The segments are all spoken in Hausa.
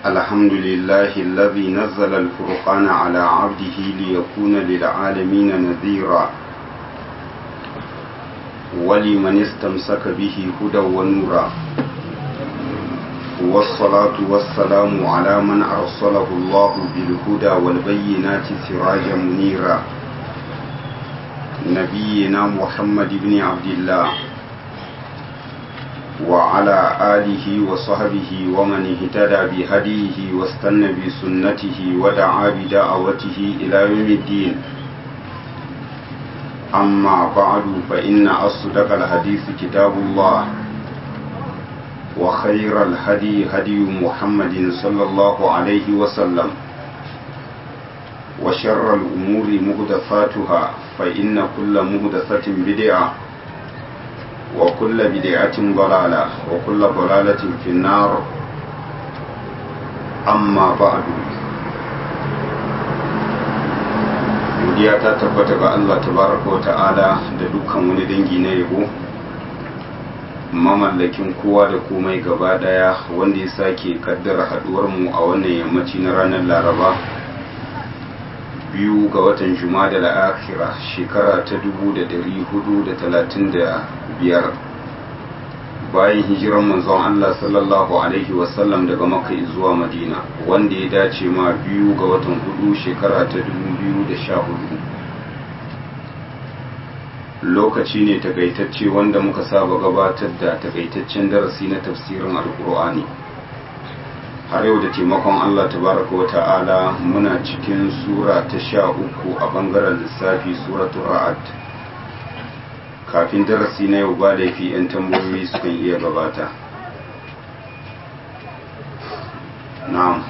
الحمد لله الذي نزل الفرقان على عبده ليكون للعالمين نذيرا ولمن استمسك به هدى ونورا والصلاة والسلام على من أرسله الله بالهدى والبينات سراجا منيرا نبينا محمد بن عبد الله وعلى آله وصحبه ومن اهتدى بهديه واستنى بسنته ودعا بدعوته إلى يوم الدين أما بعد فإن أصدق الحديث كتاب الله وخير الهدي هدي محمد صلى الله عليه وسلم وشر الأمور مهدفاتها فإن كل مهدفة بدعة وكل بدعة ضلالة وكل ضلالة في النار أما بعد godiya ta tabbata ga Allah tabaraka wa ta'ala da dukkan wani dangi na yabo mamallakin kowa da komai gaba daya wanda ya sake kaddara haduwar mu a wannan yammaci na ranar laraba biyu ga watan da la'akira shekara ta dubu da dari hudu da talatin da biyar bayan hijiran manzon Allah sallallahu alaihi wasallam daga makka zuwa madina wanda ya dace ma biyu ga watan hudu shekara ta dubu biyu da sha hudu lokaci ne takaitacce wanda muka saba gabatar da takaitaccen darasi na tafsirin alkur'ani har yau da taimakon Allah tabaraka wa ta'ala muna cikin sura ta sha uku a bangaren lissafi suratul ra'ad kafin darasi na yau ba da fi 'yan tambayoyi sukan iya gabata na'am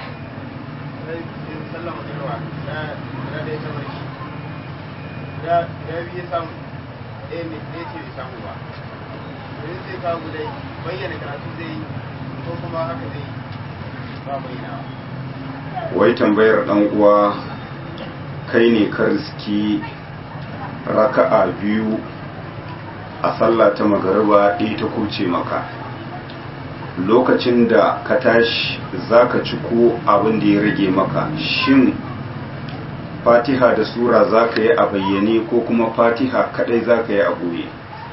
da biyu samu ɗaya mai ɗaya ce bai samu ba yanzu sai kawo gudai bayyana karatu zai yi ko kuma haka zai yi ba bayyana wai tambayar dan uwa kai ne ka riski raka'a biyu a sallah ta magariba ɗaya ta kuce maka lokacin da ka tashi za ka ciko abin da ya rage maka shin fatiha da sura za ka yi a bayyane ko kuma fatiha kadai za ka yi a ɓoye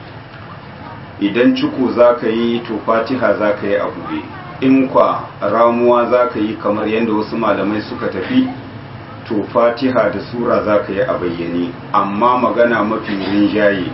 idan ciko za ka yi to fatiha za ka yi a ɓoye in kwa ramuwa za ka yi kamar yadda wasu malamai suka tafi to fatiha da sura za ka yi a bayyane amma magana mafi rinjaye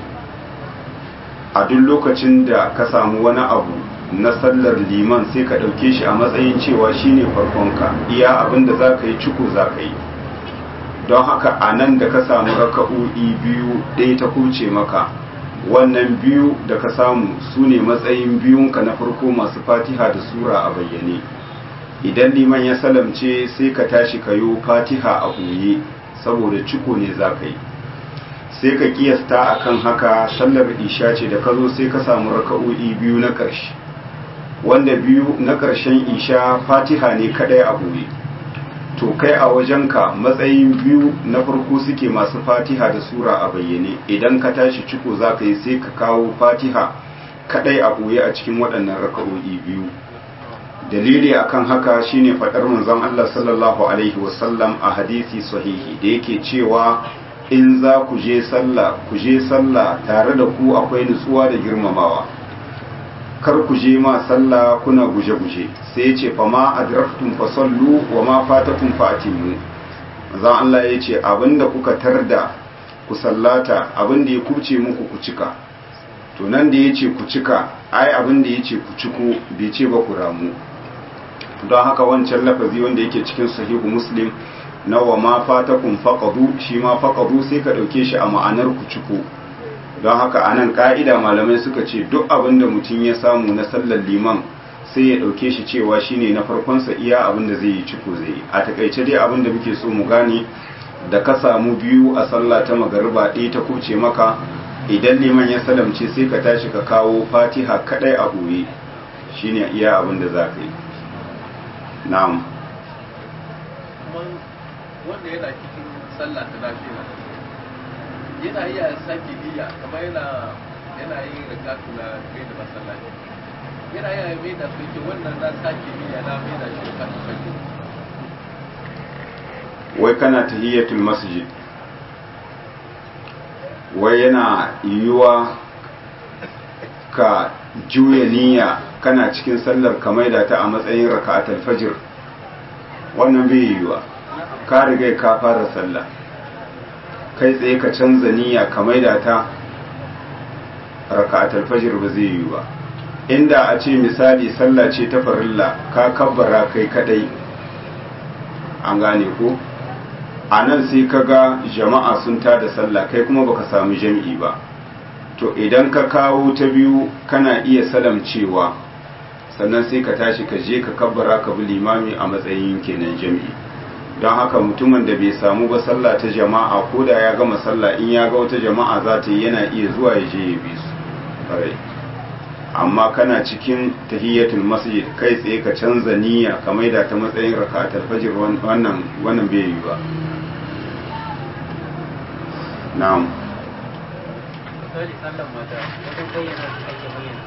a duk lokacin da ka samu wani abu na sallar liman sai ka ɗauke shi a matsayin cewa shine farkonka iya abin da za ka yi ciko za ka yi don haka a nan da ka samu raka'o'i biyu ɗaya ta kuce maka wannan biyu da ka samu su ne matsayin biyunka na farko masu fatiha da sura a bayyane idan liman ya salamce sai ka tashi ka yi fatiha a ɓoye saboda ciko ne za ka yi sai ka kiyasta akan haka sallar isha ce da ka zo sai ka samu raka'o'i biyu na ƙarshe wanda biyu na ƙarshen isha fatiha ne kaɗai a ɓoye to kai a wajenka matsayin biyu na farko suke masu fatiha da sura a bayyane idan ka tashi ciko za ka yi sai ka kawo fatiha kadai a ɓoye a cikin waɗannan raka'o'i biyu dalili akan haka shine faɗar manzon Allah sallallahu alaihi wasallam a hadisi sahihi da yake cewa in za ku je sallah ku je sallah tare da ku akwai nutsuwa da girmamawa kar ku je ma sallah kuna guje-guje sai ya ce fama adraktum fa sallu wa ma fatakum fa atimu zan Allah ya ce abinda kuka tarda ku sallata abinda ya kuce muku ku cika to nan da ya ce ku cika ai abinda ya ce ku ciko bai ce ba ku ramu don haka wancan lafazi wanda yake cikin sahihu muslim na wa ma fatakum faqadu shi ma faqadu sai ka dauke shi a ma'anar ku ciko don haka a nan ka'ida malamai suka ce duk abin da mutum ya samu na sallar liman sai ya ɗauke shi cewa shine na farkonsa iya abin da zai yi ciko zai yi a takaice dai abin da muke so mu gane da ka samu biyu a sallah ta magariba ɗaya ta kuce maka idan liman ya salamce sai ka tashi ka kawo fatiha kaɗai a ɓoye shine iya abin da za ka yi na'am wanda yana cikin sallah ta lafiya yana iya sake niyya kamar yana yana yin rakatu na kai da masallaci yana yana mai da su ke wannan na sake biya na mai da shi kan fage wai kana tahiyatul masjid wai yana yiwuwa ka juya niyya kana cikin sallar ka maida ta a matsayin raka'atul fajr wannan bai yiwuwa ka riga ka fara sallah kai tsaye ka canza niyya ka maida ta raka'atul fajr ba zai yiwu ba inda a ce misali sallah ce ta farilla ka kabbara kai kadai an gane ko a nan sai ka ga jama'a sun tada sallah kai kuma baka samu jam'i ba to idan ka kawo ta biyu kana iya salamcewa sannan sai ka tashi ka je ka kabbara ka bi limami a matsayin kenan jam'i don haka mutumin da bai samu ba sallah ta jama'a ko da ya gama sallah in ya ga wata jama'a za ta yi yana iya zuwa ya je ya bi su ƙwarai amma kana cikin tahiyyatul masjid kai tsaye ka canza niyya ka maida ta matsayin raka'atul fajr wannan wannan bai yi ba na'am misali sallan mata wajen bayyana su ake bayyana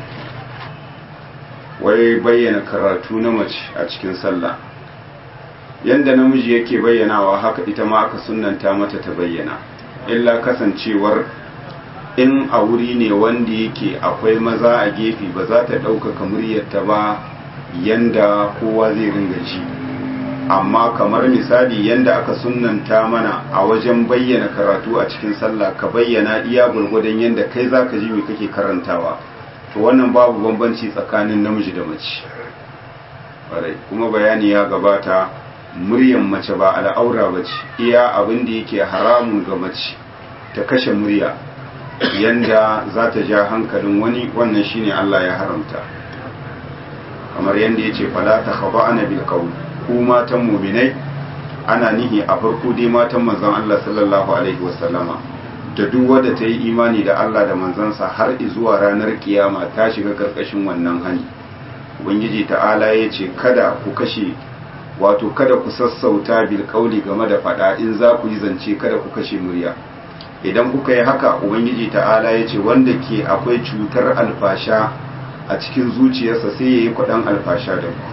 wai bayyana karatu na mace a cikin sallah yanda namiji yake bayyanawa haka ita ma aka sunnanta mata ta bayyana illa kasancewar in a wuri ne wanda yake akwai maza a gefe ba za ta ɗaukaka muryarta ba yanda kowa zai ringa ji amma kamar misali yanda aka sunnanta mana a wajen bayyana karatu a cikin sallah ka bayyana iya gwargwadon yanda kai za ka ji me kake karantawa to wannan babu bambanci tsakanin namiji da mace ƙwarai kuma bayani ya gabata muryan mace ba al'aura ba ce iya abin da yake haramun ga mace ta kashe murya yanda za ta ja hankalin wani wannan shine Allah ya haramta kamar yanda ya ce fala ta khaba ana bil qawl ku matan mu'minai ana nihi a farko dai matan manzon Allah sallallahu alaihi wasallama da duk wadda ta yi imani da Allah da manzansa har zuwa ranar kiyama ta shiga karkashin wannan hani ubangiji ta'ala ya ce kada ku kashe wato kada ku sassauta bil kauli game da fada in za ku yi zance kada ku kashe murya idan kuka yi haka ubangiji ta'ala ya ce wanda ke akwai cutar alfasha a cikin zuciyarsa sai ya yi kwaɗan alfasha da ku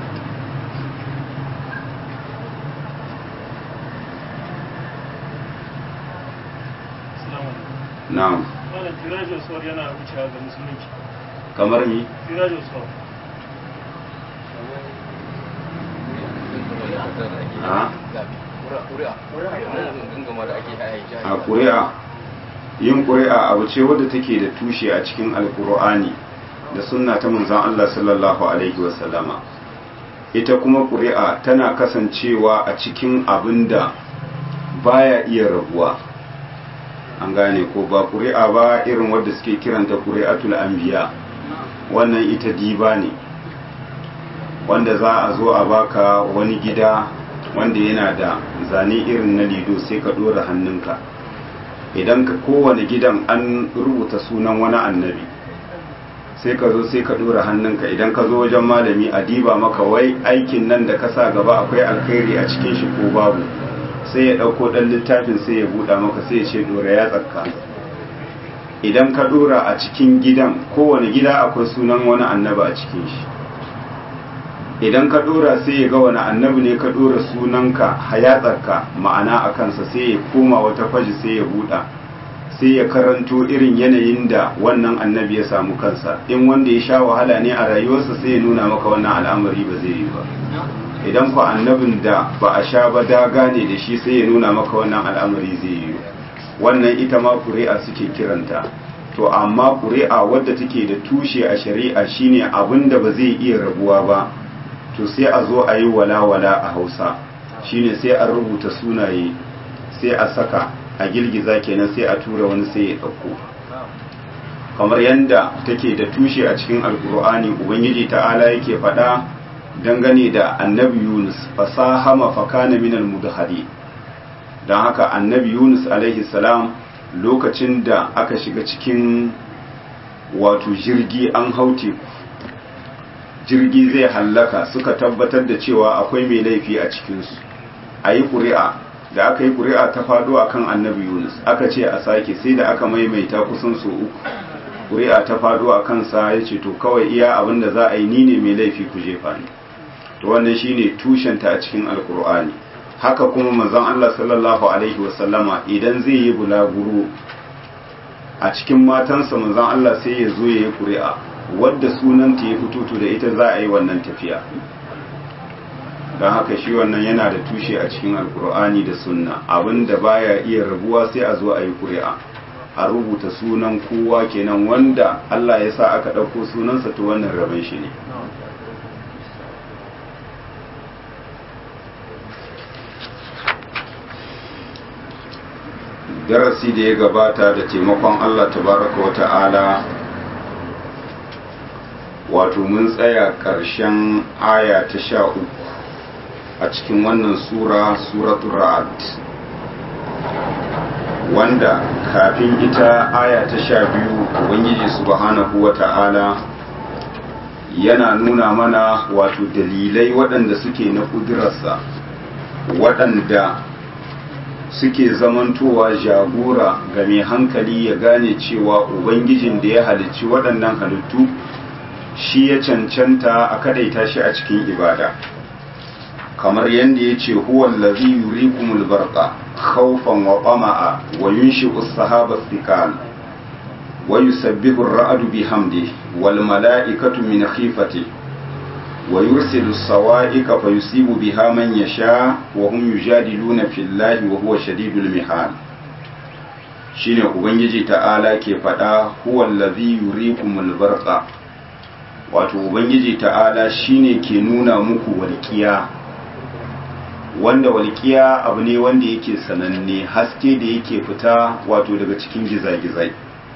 na'am Malam Tirajo Sor yana wucewa ga musulunci. kamar ni Tirajo Sor. a gangama da ake haya a ƙuri'a yin ƙuri'a abu ce wadda take da tushe a cikin alƙur'ani da sunna ta manzon Allah sallallahu alaihi wasallama ita kuma ƙuri'a tana kasancewa a cikin abin da baya iya rabuwa an gane ko ba ƙuri'a ba irin wadda suke kiranta ƙuri'atul anbiya wannan ita diba ne wanda za a zo a baka wani gida wanda yana da zane irin na lido sai ka ɗora hannunka idan ka kowane gidan an rubuta sunan wani annabi sai ka zo sai ka ɗora hannunka idan ka zo wajen malami a diba maka wai aikin nan da ka sa gaba akwai alkhairi a cikin shi ko babu sai ya ɗauko ɗan littafin sai ya buɗa maka sai ya ce ɗora ya tsakka idan ka ɗora a cikin gidan kowane gida akwai sunan wani annaba a cikin shi idan ka dora sai ya ga wani annabi ne ka dora sunanka hayatsarka ma'ana a kansa sai ya koma wata faji sai ya buɗa sai ya karanto irin yanayin da wannan annabi ya samu kansa in wanda ya sha wahala ne a rayuwarsa sai ya nuna maka wannan al'amari ba zai yi ba idan ku annabin da ba a sha ba daga ne da shi sai ya nuna maka wannan al'amari zai yi wannan ita ma ƙuri'a suke kiranta to amma ƙuri'a wadda take da tushe a shari'a shine abin da ba zai iya rabuwa ba to sai a zo a yi walawala a hausa shine sai a rubuta sunaye sai a saka a girgiza kenan sai a tura wani sai ya ɗauko kamar yadda take da tushe a cikin alkur'ani ubangiji ta'ala yake faɗa dangane da annabi yunus fasahama fakana minal mudhadi don haka annabi yunus alaihi salam lokacin da aka shiga cikin wato jirgi an hau teku jirgi zai hallaka suka tabbatar da cewa akwai mai laifi a cikinsu a yi ƙuri'a da aka yi ƙuri'a ta faɗo a kan annabi yunus aka ce a sake sai da aka maimaita kusan so uku ƙuri'a ta faɗo a kansa ya ce to kawai iya abin da za a yi ni ne mai laifi ku jefa ni to wannan shine tushenta a cikin alkur'ani haka kuma manzon Allah sallallahu alaihi wasallama idan zai yi bulaguro a cikin matansa manzon Allah sai ya zo ya yi ƙuri'a wadda sunanta ya fito to da ita za a yi wannan tafiya don haka shi wannan yana da tushe a cikin alkur'ani da sunna abinda baya iya rabuwa sai a zo a yi ƙuri'a a rubuta sunan kowa kenan wanda Allah ya sa aka ɗauko sunansa to wannan rabon shi ne darasi da ya gabata da taimakon Allah tabaraka wa ta'ala wato mun tsaya ƙarshen aya ta sha uku a cikin wannan sura suratul ra'ad wanda kafin ita aya ta sha biyu ubangiji subhanahu wa ta'ala yana nuna mana wato dalilai waɗanda suke na ƙudurarsa waɗanda suke zamantowa jagora ga mai hankali ya gane cewa ubangijin da ya halicci waɗannan halittu shi ya cancanta a kadaita shi a cikin ibada kamar yadda ya ce huwan lazi yurikumul barqa khawfan wa qama'a wa yunshi'u as-sahaba thiqal wa yusabbihu ar-ra'du bihamdihi wal mala'ikatu min khifatihi wa yursilu as-sawa'iqa fayusibu biha man yasha wa hum yujadiluna fillahi wa huwa shadidul mihal shine ubangiji ta'ala ke faɗa huwan lazi yurikumul barqa wato ubangiji ta'ala shine ke nuna muku walƙiya wanda walƙiya abu ne wanda yake sananne haske da yake fita wato daga cikin gizagizai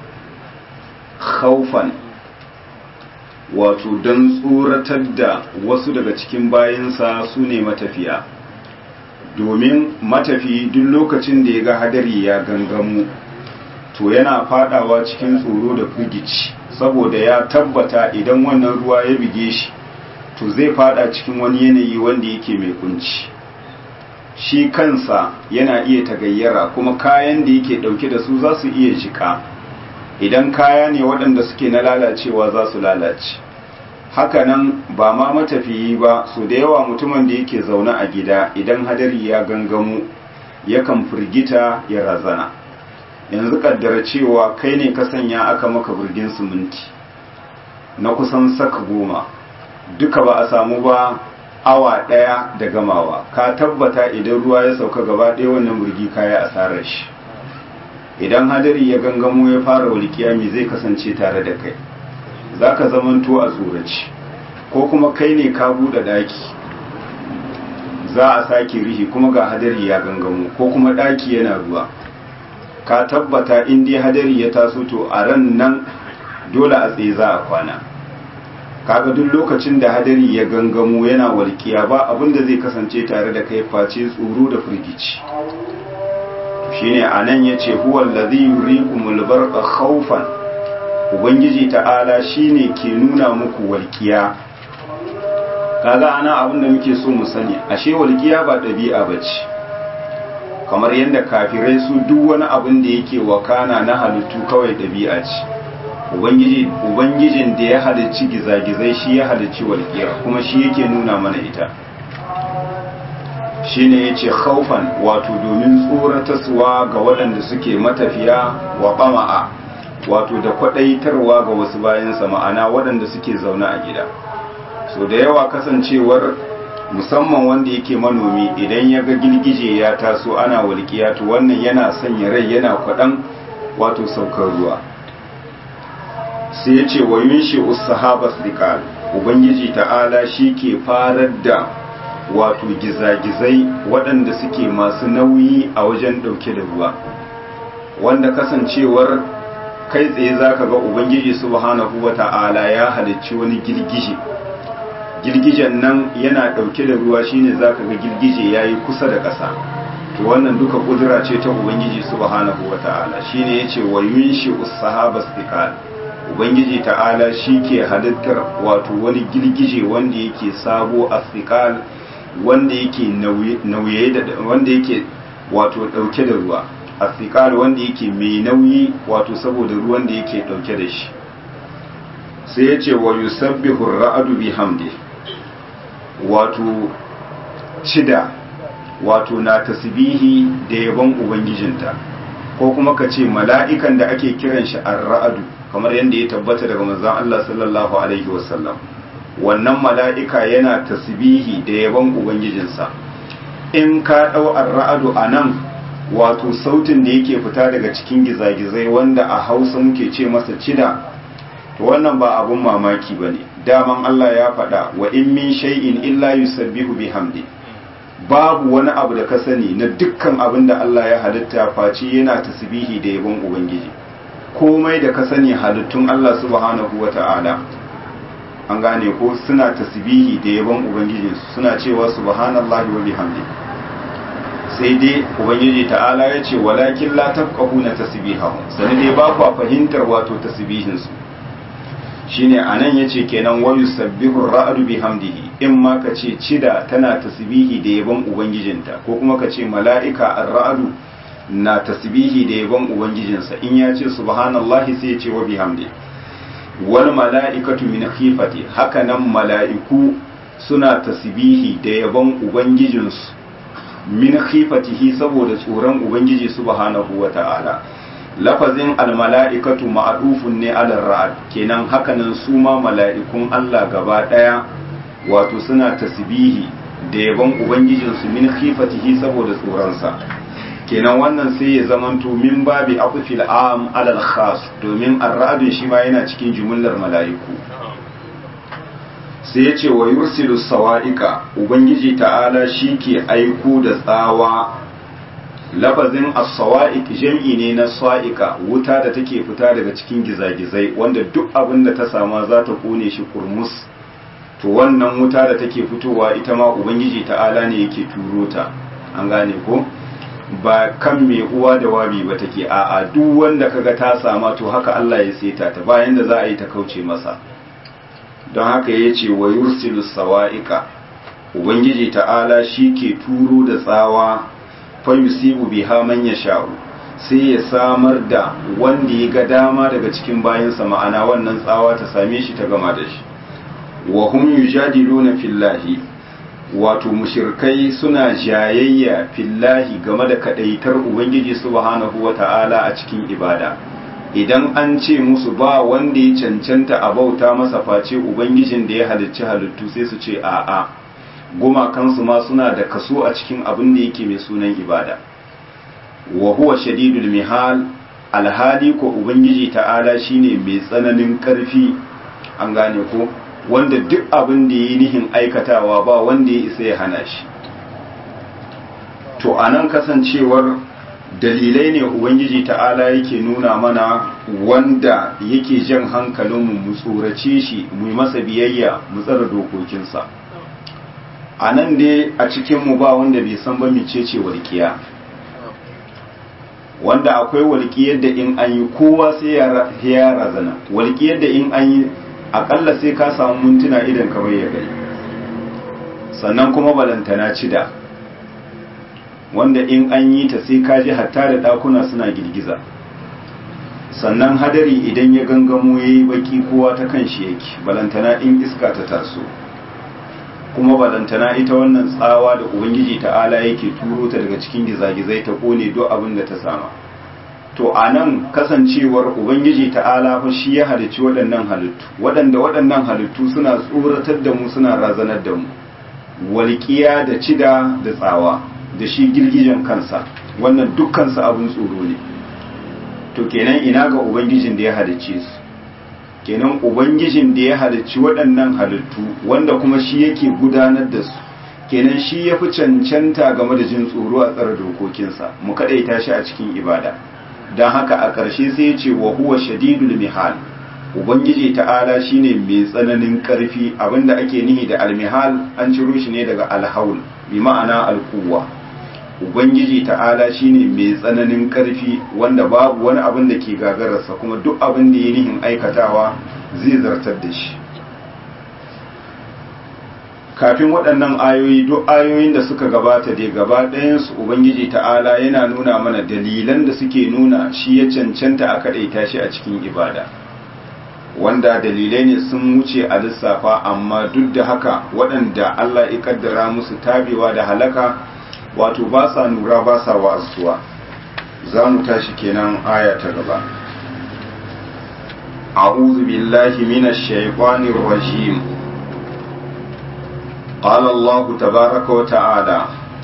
khaufan wato don tsoratar da wasu daga cikin bayansa su ne matafiya domin matafi duk lokacin da ya ga hadari ya gangamu to yana fadawa cikin tsoro da firgici saboda ya tabbata idan wannan ruwa ya bige shi to zai fada cikin wani yanayi wanda yake mai kunci shi kansa yana iya tagayyara kuma kayan da yake dauke da su za su iya jika idan kaya ne waɗanda suke na lalacewa za su lalace hakanan ba ma matafiyi ba su da yawa mutumin da yake zaune a gida idan hadari ya gangamu yakan firgita ya razana yanzu kaddara cewa kai ne ka sanya aka maka burgin siminti na kusan saka goma duka ba a samu ba awa ɗaya da gamawa ka tabbata idan ruwa ya sauka gaba ɗaya wannan burgi kaya asarar shi idan hadari ya gangamo ya fara walƙiya me zai kasance tare da kai za ka zamanto a tsoraci ko kuma kai ne ka buɗe ɗaki za a sake rihi kuma ga hadari ya gangamo ko kuma ɗaki yana ruwa ka tabbata in dai hadari ya taso to a ran nan dole a tsaye za a kwana kaga duk lokacin da hadari ya gangamo yana walƙiya ba abin da zai kasance tare da kai face tsoro da firgici shine anan yace huwa allazi yurikumul barqa khawfan ubangiji ta'ala shine ke nuna muku walƙiya kaga ana abin da muke so mu sani ashe walƙiya ba ɗabi'a bace kamar yadda kafirai su duk wani abin da yake wakana na halittu kawai ɗabi'a ce ubangijin da ya halicci gizagizai shi ya halicci walƙiyar kuma shi yake nuna mana ita shi ne ya ce haufan wato domin tsorataswa ga waɗanda suke matafiya wa ɓama'a wato da kwaɗaitarwa ga wasu bayansa ma'ana waɗanda suke zaune a gida so da yawa kasancewar musamman wanda yake manomi idan ya ga girgije ya taso ana walƙiya to wannan yana sanya rai yana kwaɗan wato saukar ruwa sai ya ce wa yunshi usahabas diqal ubangiji ta'ala shi ke farar da wato gizagizai waɗanda suke masu nauyi a wajen ɗauke da ruwa wanda kasancewar kai tsaye zaka ga ubangiji subhanahu wata'ala ya halicci wani girgije girgijen nan yana ɗauke da ruwa shine zaka ga girgije yayi kusa da ƙasa to wannan duka kudura ce ta ubangiji subhanahu wata'ala shine yace wa yunshi us-sahabas thiqal ubangiji ta'ala ke halittar wato wani girgije wanda yake sabo athiqal wanda yake nauye da wanda yake wato dauke da ruwa athiqal wanda yake mai nauyi wato saboda ruwan da yake dauke da shi sai ya ce wa yusabbihu ra'adu bihamdi wato cida wato na tasbihi da yabon ubangijinta ko kuma ka ce mala'ikan da ake kiran shi ar-ra'adu kamar yadda ya tabbata daga manzon Allah sallallahu alaihi wasallam wannan mala'ika yana tasbihi da yabon ubangijinsa in ka dau ar-ra'adu anan wato sautin da yake fita daga cikin gizagizai wanda a Hausa muke ce masa cida to wannan ba abun mamaki bane daman Allah ya faɗa wa in min shay'in illa yusabbihu bihamdi babu wani abu da ka sani na dukkan abin da Allah ya halitta face yana tasbihi da yabon ubangiji komai da ka sani halittun Allah subhanahu wata'ala an gane ko suna tasbihi da yabon ubangiji suna cewa subhanallahi wa bihamdi sai dai ubangiji ta'ala ya ce walakin la tafqahuna tasbihahum sai dai ba ku fahimtar wato tasbihin su shine anan yace kenan wa yusabbihu ar-ra'du bihamdihi in ma ka ce cida tana tasbihi da yabon ubangijinta ko kuma ka ce mala'ika ar-ra'du na tasbihi da yabon ubangijinsa in ya ce subhanallahi sai ya ce wa bihamdi wal mala'ikatu min khifati haka nan mala'iku suna tasbihi da yabon ubangijinsu min khifatihi saboda tsoron ubangiji subhanahu wata'ala lafazin almala'ikatu ma'adufun ne alar ra'ad kenan hakanan su ma mala'ikun Allah gaba ɗaya wato suna tasbihi da yaban ubangijinsu min khifatihi saboda tsoronsa kenan wannan sai ya zamanto min babi afufil am alal khas domin arra'adun shi ma yana cikin jumlar mala'iku sai ya ce wa yursilu sawa'iqa ubangiji ta'ala shi ke aiko da tsawa lafazin as-sawa'iq jam'i ne na sa'iqa wuta da take fita daga cikin gizagizai wanda duk abin da ta sama za ta kone shi kurmus to wannan wuta da take fitowa ita ma ubangiji ta'ala ne yake turo ta an gane ko ba kan mai uwa da wabi ba take a'a duk wanda kaga ta sama to haka Allah ya seta ta bayan da za a yi ta kauce masa don haka ya ce wa yursilu sawa'iqa ubangiji ta'ala shi ke turo da tsawa fa yusibu biha man yasha'u sai ya samar da wanda ya ga dama daga cikin bayansa ma'ana wannan tsawa ta same shi ta gama da shi wa hum yujadiluna fillahi wato mushirkai suna jayayya fillahi game da kadaitar ubangiji subhanahu wata'ala a cikin ibada idan an ce musu ba wanda ya cancanta a bauta masa face ubangijin da ya halicci halittu sai su ce a'a gumakansu ma suna da kaso a cikin abin da yake mai sunan ibada wa huwa shadidul mihal alhali ko ubangiji ta'ala shine mai tsananin karfi an gane ko wanda duk abin da yi nihin aikatawa ba wanda ya isa ya hana shi to anan kasancewar dalilai ne ubangiji ta'ala yake nuna mana wanda yake jan hankalinmu mu tsorace shi mu yi masa biyayya mu tsara dokokinsa a nan dai a cikinmu ba wanda bai san ba mecece walƙiya wanda akwai walƙiyar da in an yi kowa sai ya razana walƙiyar da in an yi akalla sai ka samu mintuna idan kamar ya gari sannan kuma balantana cida wanda in an yi ta sai ka ji hatta da ɗakuna suna girgiza sannan hadari idan ya gangamo ya yi baki kowa ta kan shi yake balantana in iska ta taso kuma balantana ita wannan tsawa da ubangiji ta'ala yake turo ta daga cikin gizagizai ta kone duk abin da ta sama to a nan kasancewar ubangiji ta'ala fa shi ya halicci waɗannan halittu waɗanda waɗannan halittu suna tsoratar da mu suna razanar da mu walƙiya da cida da tsawa da shi girgijen kansa wannan dukkansa abin tsoro ne to kenan ina ga ubangijin da ya halicce su kenan ubangijin da ya halicci waɗannan halittu wanda kuma shi yake gudanar da su kenan shi ya fi cancanta game da jin tsoro a tsara dokokinsa mu kaɗaita shi a cikin ibada don haka a ƙarshe sai ya ce wa huwa shadidul mihal ubangiji ta'ala shine mai tsananin ƙarfi abinda ake nihi da almihal an ciro shi ne daga alhaul bi ma'ana alkuwa ubangiji ta'ala shine mai tsananin ƙarfi wanda babu wani abin da ke gagararsa kuma duk abin da ya nihin aikatawa zai zartar da shi kafin waɗannan ayoyi duk ayoyin da suka gabata dai gaba ɗayansu ubangiji ta'ala yana nuna mana dalilan da suke nuna shi ya cancanta a kaɗaita shi a cikin ibada wanda dalilai ne sun wuce a lissafa amma duk da haka waɗanda Allah ya kaddara musu tabewa da halaka wato ba sa nura ba sa wa'azuwa za mu tashi kenan aya ta gaba أعوذ بالله من الشيطان الرجيم قال الله تبارك وتعالى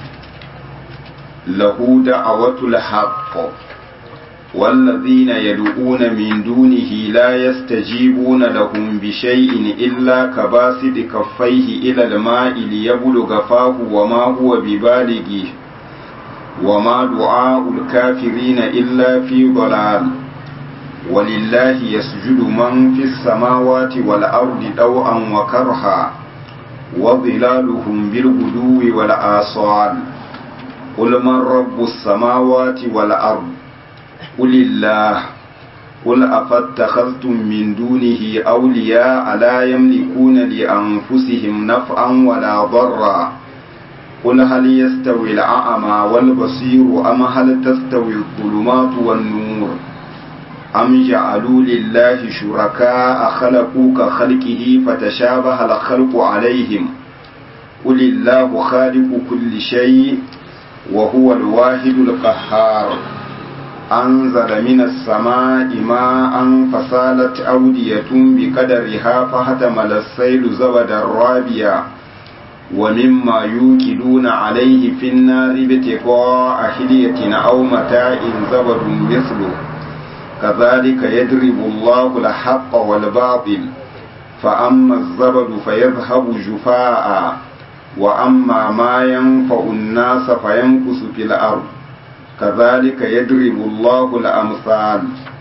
له دعوة الحق والذين يدعون من دونه لا يستجيبون لهم بشيء إلا كباسط كفيه إلى الماء ليبلغ فاه وما هو ببالغه وما دعاء الكافرين إلا في ضلال ولله يسجد من في السماوات والأرض طوعا وكرها وظلالهم بالغدو والآصال قل من رب السماوات والأرض قل الله قل أفاتخذتم من دونه أولياء لا يملكون لأنفسهم نفعا ولا ضرا قل هل يستوي الأعمى والبصير أم هل تستوي الظلمات والنور أم جعلوا لله شركاء خلقوا كخلقه فتشابه الخلق عليهم قل الله خالق كل شيء وهو الواحد القهار أنزل من السماء ماء فسالت أودية بقدرها فهتمل السيل زبدا رابيا ومما يوكلون عليه في النار ابتغاء حلية أو متاع زبد مثله كذلك يضرب الله الحق والباطل فأما الزبد فيذهب جفاء وأما ما ينفع الناس فينقص في الأرض كذلك يضرب الله الأمثال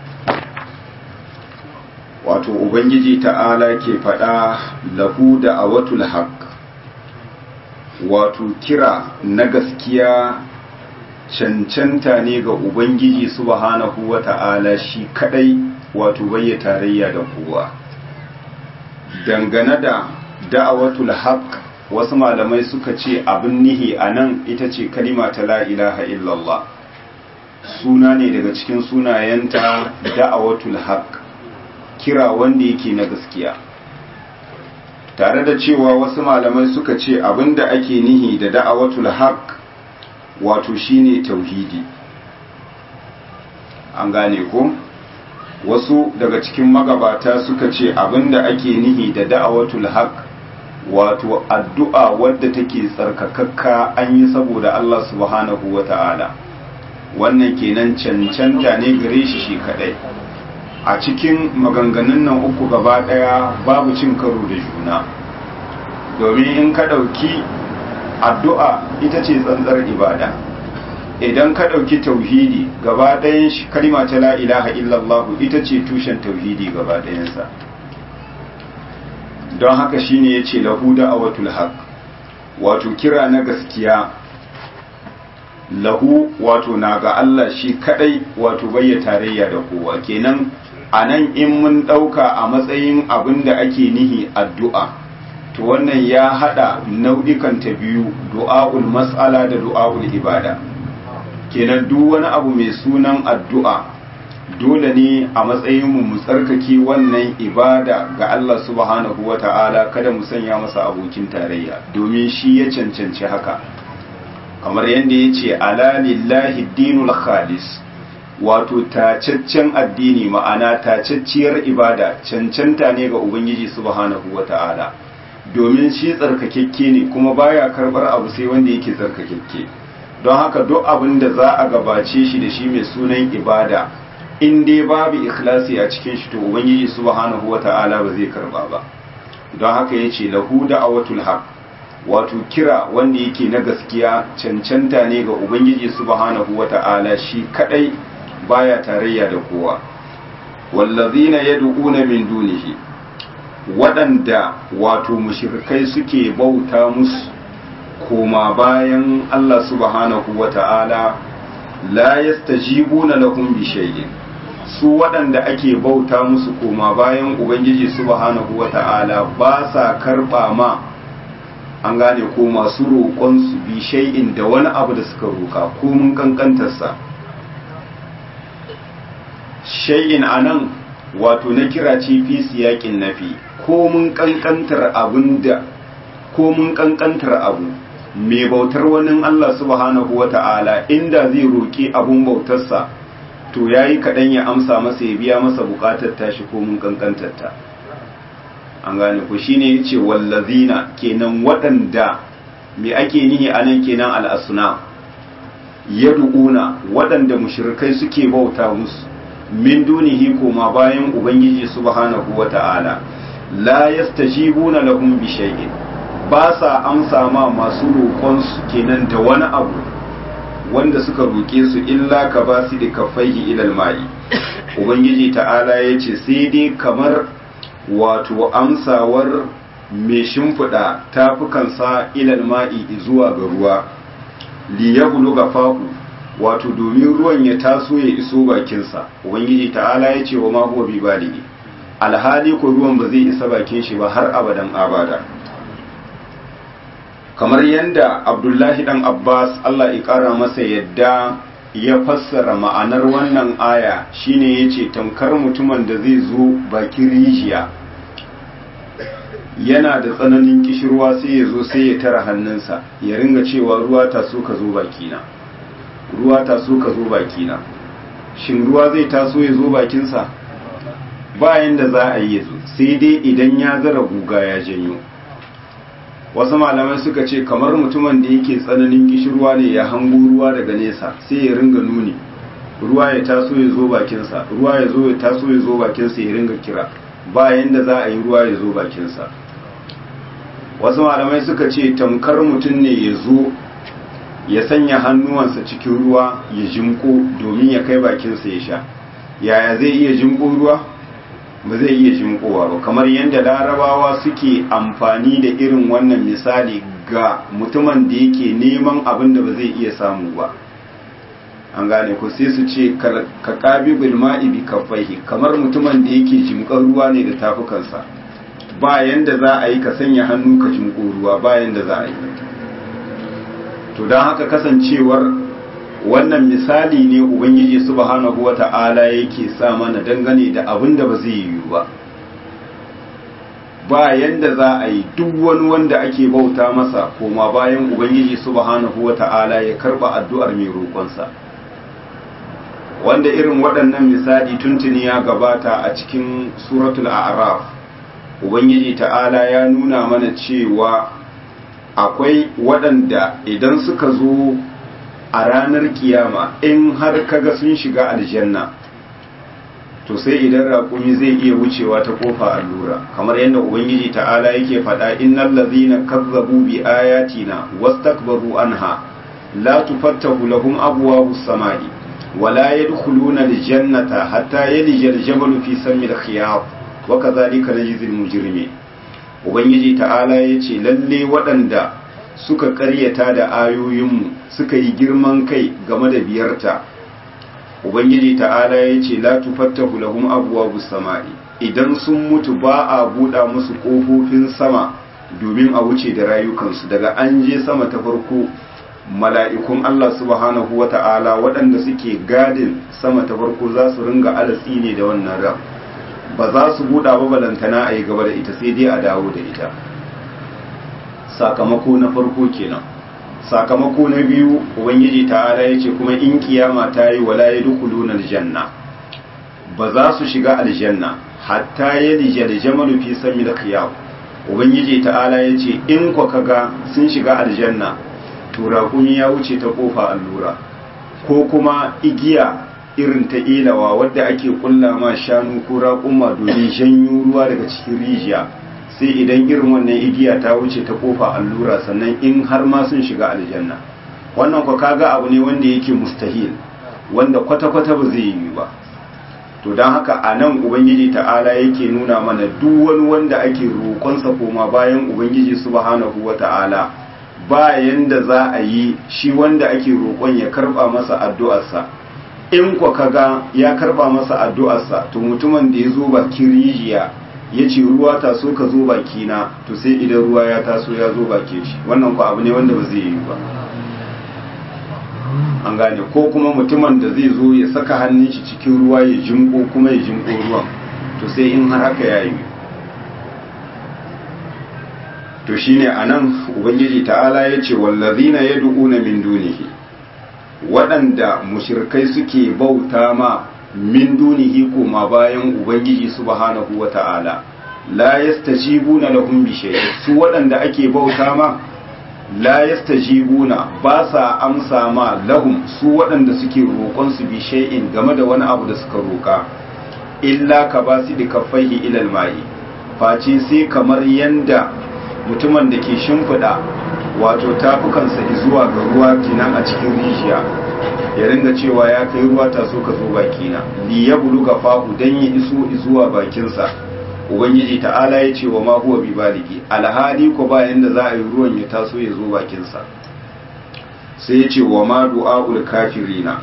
wato ubangiji ta'ala ke faɗa lahu da awatul haq wato kira na gaskiya cancanta ne ga ubangiji subhanahu wa ta'ala shi kadai wato bayya tarayya da kowa dangane da da'awatul haq wasu malamai suka ce abin nihi a nan ita ce kalima ta la ilaha illallah suna ne daga cikin sunayenta da'awatul haq kira wanda yake na gaskiya tare da cewa wasu malamai suka ce abinda ake nihi da da'awatul haq wato shine tauhidi an gane ko wasu daga cikin magabata suka ce abinda ake nihi da da'awatul haq wato addu'a wadda take tsarkakakka an yi saboda Allah subhanahu wata'ala wannan kenan cancanta ne gare shi shi kadai a cikin maganganun nan uku gaba daya babu cin karo da juna domin in ka dauki addu'a ita ce tsantsar ibada idan ka ɗauki tauhidi gaba ɗayan shi kalima ta la ilaha illallah ita ce tushen tauhidi gaba ɗayansa don haka shine ya ce lahu da'awatul haq wato kira na gaskiya lahu wato na ga Allah shi kadai wato bayya tarayya da kowa kenan a nan in mun ɗauka a matsayin abin da ake nihi addu'a to wannan ya hada nau'ikan ta biyu du'a'ul mas'ala da du'a'ul ibada kenan duk wani abu mai sunan addu'a dole ne a matsayin mu mu tsarkake wannan ibada ga Allah subhanahu wata'ala kada mu sanya masa abokin tarayya domin shi ya cancanci haka kamar yadda ya ce ala lillahi dinul khalis wato tacaccen addini ma'ana tacacciyar ibada cancanta ne ga ubangiji subhanahu wata'ala domin shi tsarkakekke ne kuma baya karbar abu sai wanda yake tsarkakekke don haka duk abin da za a gabace shi da shi mai sunan ibada in dai babu ikhlasi a cikin shi to ubangiji subhanahu wata'ala ba zai karba ba don haka yace lahu da'awatul haq wato kira wanda yake na gaskiya cancanta ne ga ubangiji subhanahu wata'ala shi kadai baya tarayya da kowa wallazina yad'una min dunihi waɗanda wato mushrikai suke bauta musu koma bayan Allah subhanahu wata'ala la yastajibuna lahum bi shay'in su waɗanda ake bauta musu koma bayan ubangiji subhanahu wata'ala ba sa karɓa ma an gane ko masu roƙonsu bi shay'in da wani abu da suka roƙa ko mun kankantarsa shay'in anan wato na kira ce fi siyakin nafi ko mun kankantar abin da ko mun kankantar abu mai bautar wani Allah subhanahu wa ta'ala inda zai roƙi abun bautarsa to ya yi kaɗan ya amsa masa ya biya masa buƙatar tashi ko mun kankantarta an gane ku shi ne ya ce wallazina kenan waɗanda me ake nihi a nan kenan al'asuna ya du'una waɗanda mushrikai suke bauta musu min dunihi koma bayan ubangiji subhanahu wa ta'ala la yastajibuna lahum bi shay'in ba sa amsa ma masu roƙonsu kenan da wani abu wanda suka roƙe su illa ka ba su da kafaihi ilal ma'i ubangiji ta'ala ya ce sai dai kamar wato amsawar mai shimfiɗa tafukansa ilal ma'i zuwa ga ruwa li ya ga fahu wato domin ruwan ya taso ya iso bakinsa ubangiji ta'ala ya ce wa ma huwa bi baligi alhali ko ruwan ba zai isa bakin shi ba har abadan abada kamar yadda abdullahi dan abbas allah ya kara masa yadda ya fassara ma'anar wannan aya shine ya ce tamkar mutumin da zai zo bakin rijiya yana da tsananin kishirwa sai ya zo sai ya tara hannunsa ya ringa cewa ruwa ta so ka zo bakina ruwa ta so ka zo bakina shin ruwa zai taso ya zo bakinsa bayan da za a yi ya zo sai dai idan ya zara guga ya janyo wasu malamai suka ce kamar mutumin da yake tsananin kishirwa ne ya hango ruwa daga nesa sai ya ringa nuni ruwa ya taso ya zo bakinsa ruwa ya zo ya taso ya zo bakinsa ya ringa kira bayan da za a yi ruwa ya zo bakinsa wasu malamai suka ce tamkar mutum ne ya zo ya sanya hannuwansa cikin ruwa ya jimko domin ya kai bakinsa ya sha yaya zai iya jimko ruwa ba zai iya jimkowa ba kamar yadda larabawa suke amfani da irin wannan misali ga mutumin da yake neman abin da ba zai iya samu ba an gane ku sai su ce ka kabi bilma'i bi kafaihi kamar mutumin da yake jimkar ruwa ne da tafukansa bayan da za a yi ka sanya hannu ka jimko ruwa bayan da za a yi to don haka kasancewar wannan misali ne ubangiji subhanahu wata'ala yake sa mana dangane da abin da ba zai yiwu ba bayan da za a yi duk wani wanda ake bauta masa koma bayan ubangiji subhanahu wata'ala ya karba addu'ar mai roƙonsa wanda irin waɗannan misali tuntuni ya gabata a cikin suratul a'raf ubangiji ta'ala ya nuna mana cewa akwai waɗanda idan suka zo a ranar kiyama in har kaga sun shiga aljanna to sai idan raƙumi zai iya wucewa ta kofa allura kamar yadda ubangiji ta'ala yake faɗa innal ladzina kazzabu bi ayatina wastakbaru anha la tufattahu lahum abwabus samai wala yadkhuluna aljannata hatta yalija aljabalu fi sammi alkhiyat wa kadhalika najzil mujrimin ubangiji ta'ala yace lalle waɗanda suka ƙaryata da ayoyinmu suka yi girman kai game da biyarta ubangiji ta'ala ya ce la tufattahu lahum abwabus sama'i idan sun mutu ba a buɗa musu ƙofofin sama domin a wuce da rayukansu daga an je sama ta farko mala'ikun Allah subhanahu wa ta'ala waɗanda suke gadin sama ta farko za su ringa alatsi ne da wannan ran ba za su buɗa ba balantana a yi gaba da ita sai dai a dawo da ita sakamako na farko kenan sakamako na biyu ubangiji ta'ala ya ce kuma in kiyama ta yi wala ya dukuluna aljanna ba za su shiga aljanna hatta ya lija da jamalu fi sami da khiyab ubangiji ta'ala ya ce in kwa kaga sun shiga aljanna to raƙumi ya wuce ta kofa allura ko kuma igiya irin ta ilawa wadda ake kulla ma shanu ko raƙuma domin janyo ruwa daga cikin rijiya sai idan irin wannan igiya ta wuce ta kofa allura sannan in har ma sun shiga aljanna wannan kwa kaga abu ne wanda yake mustahil wanda kwata-kwata ba zai yi ba to don haka a nan ubangiji ta'ala yake nuna mana duk wani wanda ake roƙonsa koma bayan ubangiji subhanahu wa ta'ala bayan da za a yi shi wanda ake roƙon ya karɓa masa addu'arsa in kwa kaga ya karɓa masa addu'arsa to mutumin da ya zo bakin rijiya ya ce ruwa taso ka zo bakina to sai idan ruwa ya taso ya zo bakin shi wannan ku abu ne wanda ba zai yi ba an gane ko kuma mutumin da zai zo ya saka hannun shi cikin ruwa ya jinko kuma ya jinko ruwan to sai in har haka ya yi to shine anan ubangiji ta'ala ya ce wallazina yad'una min dunihi waɗanda mushirkai suke bauta ma min dunihi koma bayan ubangiji subhanahu wa ta'ala la yastajibuna lahum bi shay su waɗanda ake bauta ma la yastajibuna ba sa amsa ma lahum su waɗanda suke roƙon su bi shay'in game da wani abu da suka roƙa illa ka ba su da kaffaihi ilal mai face sai kamar yanda mutumin da ke shimfiɗa wato tafukansa zuwa ga ruwa kinan a cikin rijiya ya ringa cewa ya kai ruwa ta so ka zo bakina li ya buluga fahu dan ya iso zuwa bakinsa ubangiji ta'ala ya ce wa ma huwa bi baligi alhali ko bayan da za a yi ruwan ya taso ya zo bakinsa sai ya ce wa ma du'aul kafirina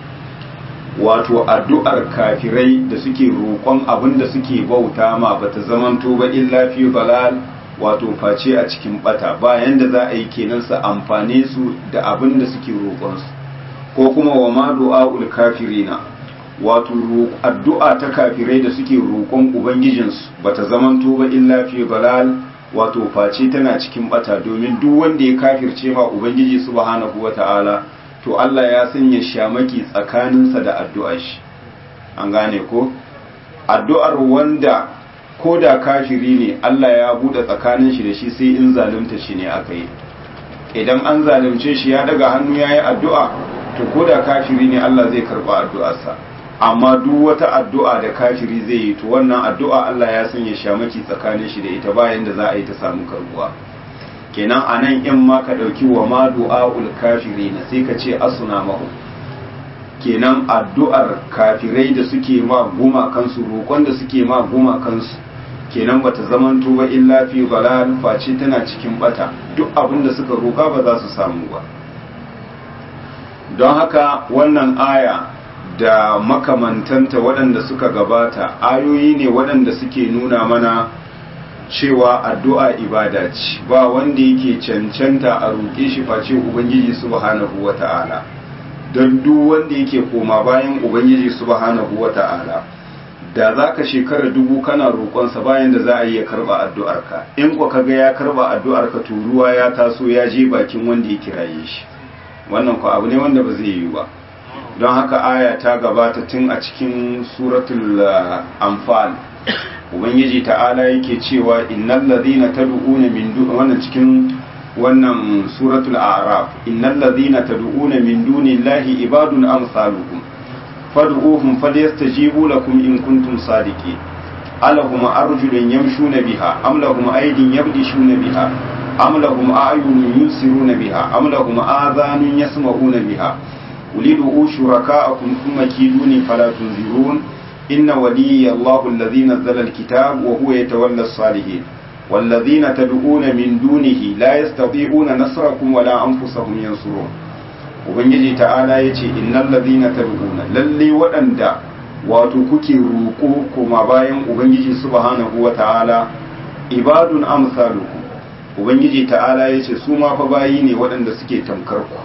wato addu'ar kafirai da suke roƙon abin da suke bauta ma bata zamanto ba illa fi balal wato face a cikin bata bayan da za a yi kenan su amfane su da abin da suke roƙonsu ko kuma wa ma du'a'ul kafirina wato addu'a ta kafirai da suke roƙon ubangijinsu bata zamanto ba illa fi balal wato face tana cikin bata domin duk wanda ya kafirce ma ubangiji subhanahu wata'ala to Allah ya sanya shamaki tsakaninsa da addu'ar shi an gane ko addu'ar wanda ko da kafiri ne Allah ya bude tsakanin shi da shi sai in zalunta shi ne aka yi idan an zalunce shi ya daga hannu ya yi addu'a to ko da kafiri ne Allah zai karba addu'arsa amma duk wata addu'a da kafiri zai yi to wannan addu'a Allah ya sanya shamaki tsakanin shi da ita bayan da za a yi ta samu karbuwa kenan a nan in ma ka ɗauki wa ma du'a'ul kafiri na sai ka ce asuna mahu kenan addu'ar kafirai da suke ma guma kansu roƙon da suke ma guma kansu kenan bata zamanto ba illa fi balal face tana cikin bata duk abin da suka roƙa ba za su samu ba don haka wannan aya da makamantanta waɗanda suka gabata ayoyi ne waɗanda suke nuna mana cewa addu'a ibada ce ba wanda yake cancanta a roƙe shi face ubangiji subhanahu wata'ala don duk wanda yake koma bayan ubangiji subhanahu wata'ala da za ka shekara dubu kana roƙonsa bayan da za a yi ya karɓa addu'arka in kwa kaga ya karɓa addu'arka to ruwa ya taso ya je bakin wanda ya kiraye shi wannan kwa abu ne wanda ba zai yi ba don haka aya ta gabata tun a cikin suratul anfal ubangiji ta'ala yake cewa innal ladhina tad'una min dun wannan cikin wannan suratul a'raf innal ladhina tad'una min dunillahi ibadun amsalukum fad'uhum falyastajibu lakum in kuntum sadiqin alahum arjulun yamshuna biha am lahum aydin yabdishuna biha am lahum a'yunun yusiruna biha am lahum adhanun yasma'una biha ulidu shuraka'akum thumma kiduni fala tunzirun إن ولي الله الذي نزل الكتاب وهو يتولى الصالحين والذين تدعون من دونه لا يستطيعون نصركم ولا أنفسهم ينصرون ubangiji ta'ala ya ce innal ladhina tad'una lalle waɗanda wato kuke roƙo kuma bayan ubangiji subhanahu wa ta'ala ibadun amsalukum ubangiji ta'ala ya ce su ma fa bayi ne waɗanda suke tamkar ku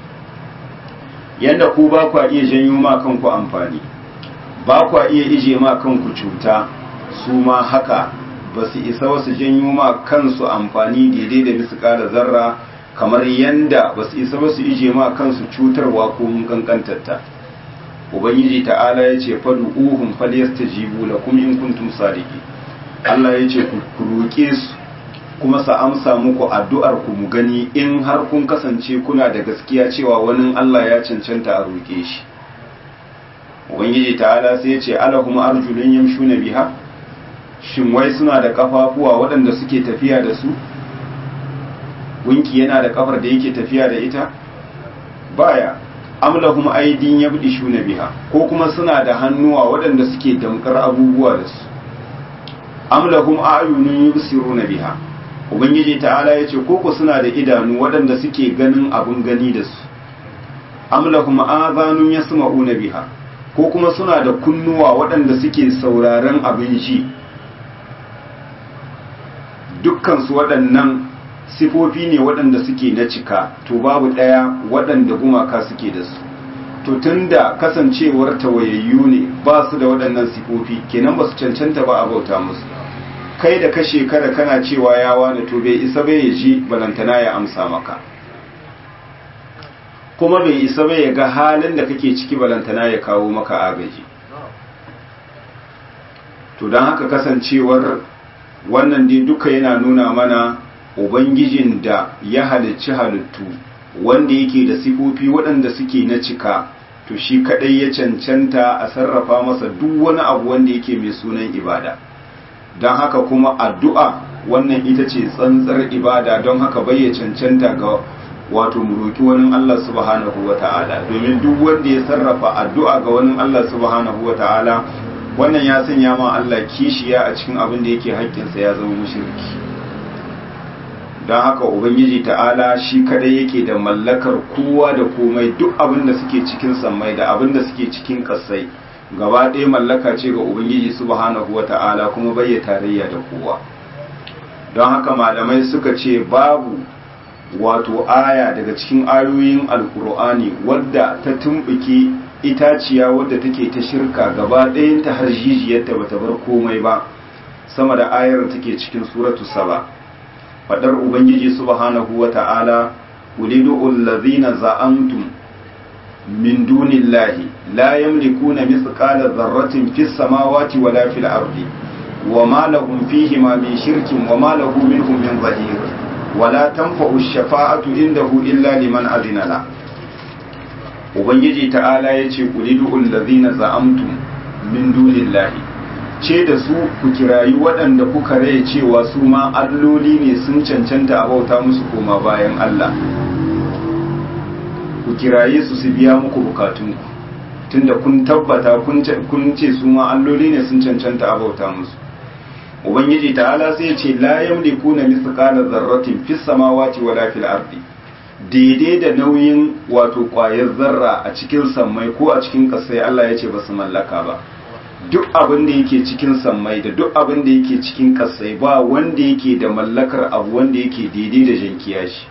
yanda ku ba ku iya janyo ma kanku amfani ba kwa iya ije ma kanku cuta su ma haka ba su isa wasu janyo ma kansu amfani daidai da bisu kara zarra kamar yanda ba su isa wasu ije ma kansu cutarwa ko mun kankantarta ubangiji ta'ala ya ce fadu uhun falyastajibu lakum in kuntum sadiqin Allah ya ce ku roƙe su kuma sa amsa muku addu'ar ku mu gani in har kun kasance kuna da gaskiya cewa wani Allah ya cancanta a roƙe shi ubangiji ta'ala sai ya ce alahum arjulun yamshuna biha shin wai suna da kafafuwa waɗanda suke tafiya da su gunki yana da kafar da yake tafiya da ita baya amlahum aidin yabdishuna biha ko kuma suna da hannuwa waɗanda suke damkar abubuwa da su amlahum a'yunun yubsiruna biha ubangiji ta'ala ya ce koko suna da idanu waɗanda suke ganin abun gani da su amlahum azanun yasma'una biha ko kuma suna da kunnuwa waɗanda suke sauraron abin ji dukkansu waɗannan sifofi ne waɗanda suke na cika to babu ɗaya waɗanda gumaka suke da su to tunda kasancewar tawayayyu ne ba su da waɗannan sifofi kenan ba su cancanta ba a bauta musu kai da ka shekara kana cewa ya wani to bai isa bai ya ji balantana ya amsa maka kuma bai isa bai ya ga halin da kake ciki balantana ya kawo maka agaji to don haka kasancewar wannan dai duka yana nuna mana ubangijin da ya halicci halittu wanda yake da sifofi waɗanda suke na cika to shi kadai ya cancanta a sarrafa masa duk wani abu wanda yake mai sunan ibada don haka kuma addu'a wannan ita ce tsantsar ibada don haka bai ya cancanta ga wato muroki wani Allah subhanahu wa ta'ala domin duk wanda ya sarrafa addu'a ga wani Allah subhanahu wa ta'ala wannan ya sanya ma Allah kishiya a cikin abin da yake haƙƙinsa ya zama mushriki don haka ubangiji ta'ala shi kadai yake da mallakar kowa da komai duk abin da suke cikin sammai da abin da suke cikin kasai gaba ɗaya mallaka ce ga ubangiji subhanahu wa ta'ala kuma bai tarayya da kowa don haka malamai suka ce babu wato aya daga cikin ayoyin alkur'ani wadda ta tumbuke itaciya wadda take ta shirka gaba ɗayan ta har jijiyarta bata bar komai ba sama da ayar take cikin suratu saba fadar ubangiji subhanahu wa ta'ala ulidu allazina za'antum min dunillahi la yamlikuna mithqala dharratin fis samawati wala fil ardi wama lahum fihi ma min shirkin wama lahu minhum min zahir wala tanfa'u ash-shafa'atu indahu illa liman adina la ubangiji ta'ala yace ulidu allazina za'amtum min dunillahi ce da su ku kirayi waɗanda kuka rai cewa su ma alloli ne sun cancanta a bauta musu koma bayan Allah ku kiraye su su biya muku bukatunku tunda kun tabbata kun ce su ma alloli ne sun cancanta a bauta musu ubangiji ta'ala sai ce la yamlikuna mithqala dharratin fis samawati wala fil ardi daidai da nauyin wato ƙwayar zarra a cikin sammai ko a cikin ƙasai Allah ya ce ba su mallaka ba duk abin da yake cikin sammai da duk abin da yake cikin kasai ba wanda yake da mallakar abu wanda yake daidai da jankiya shi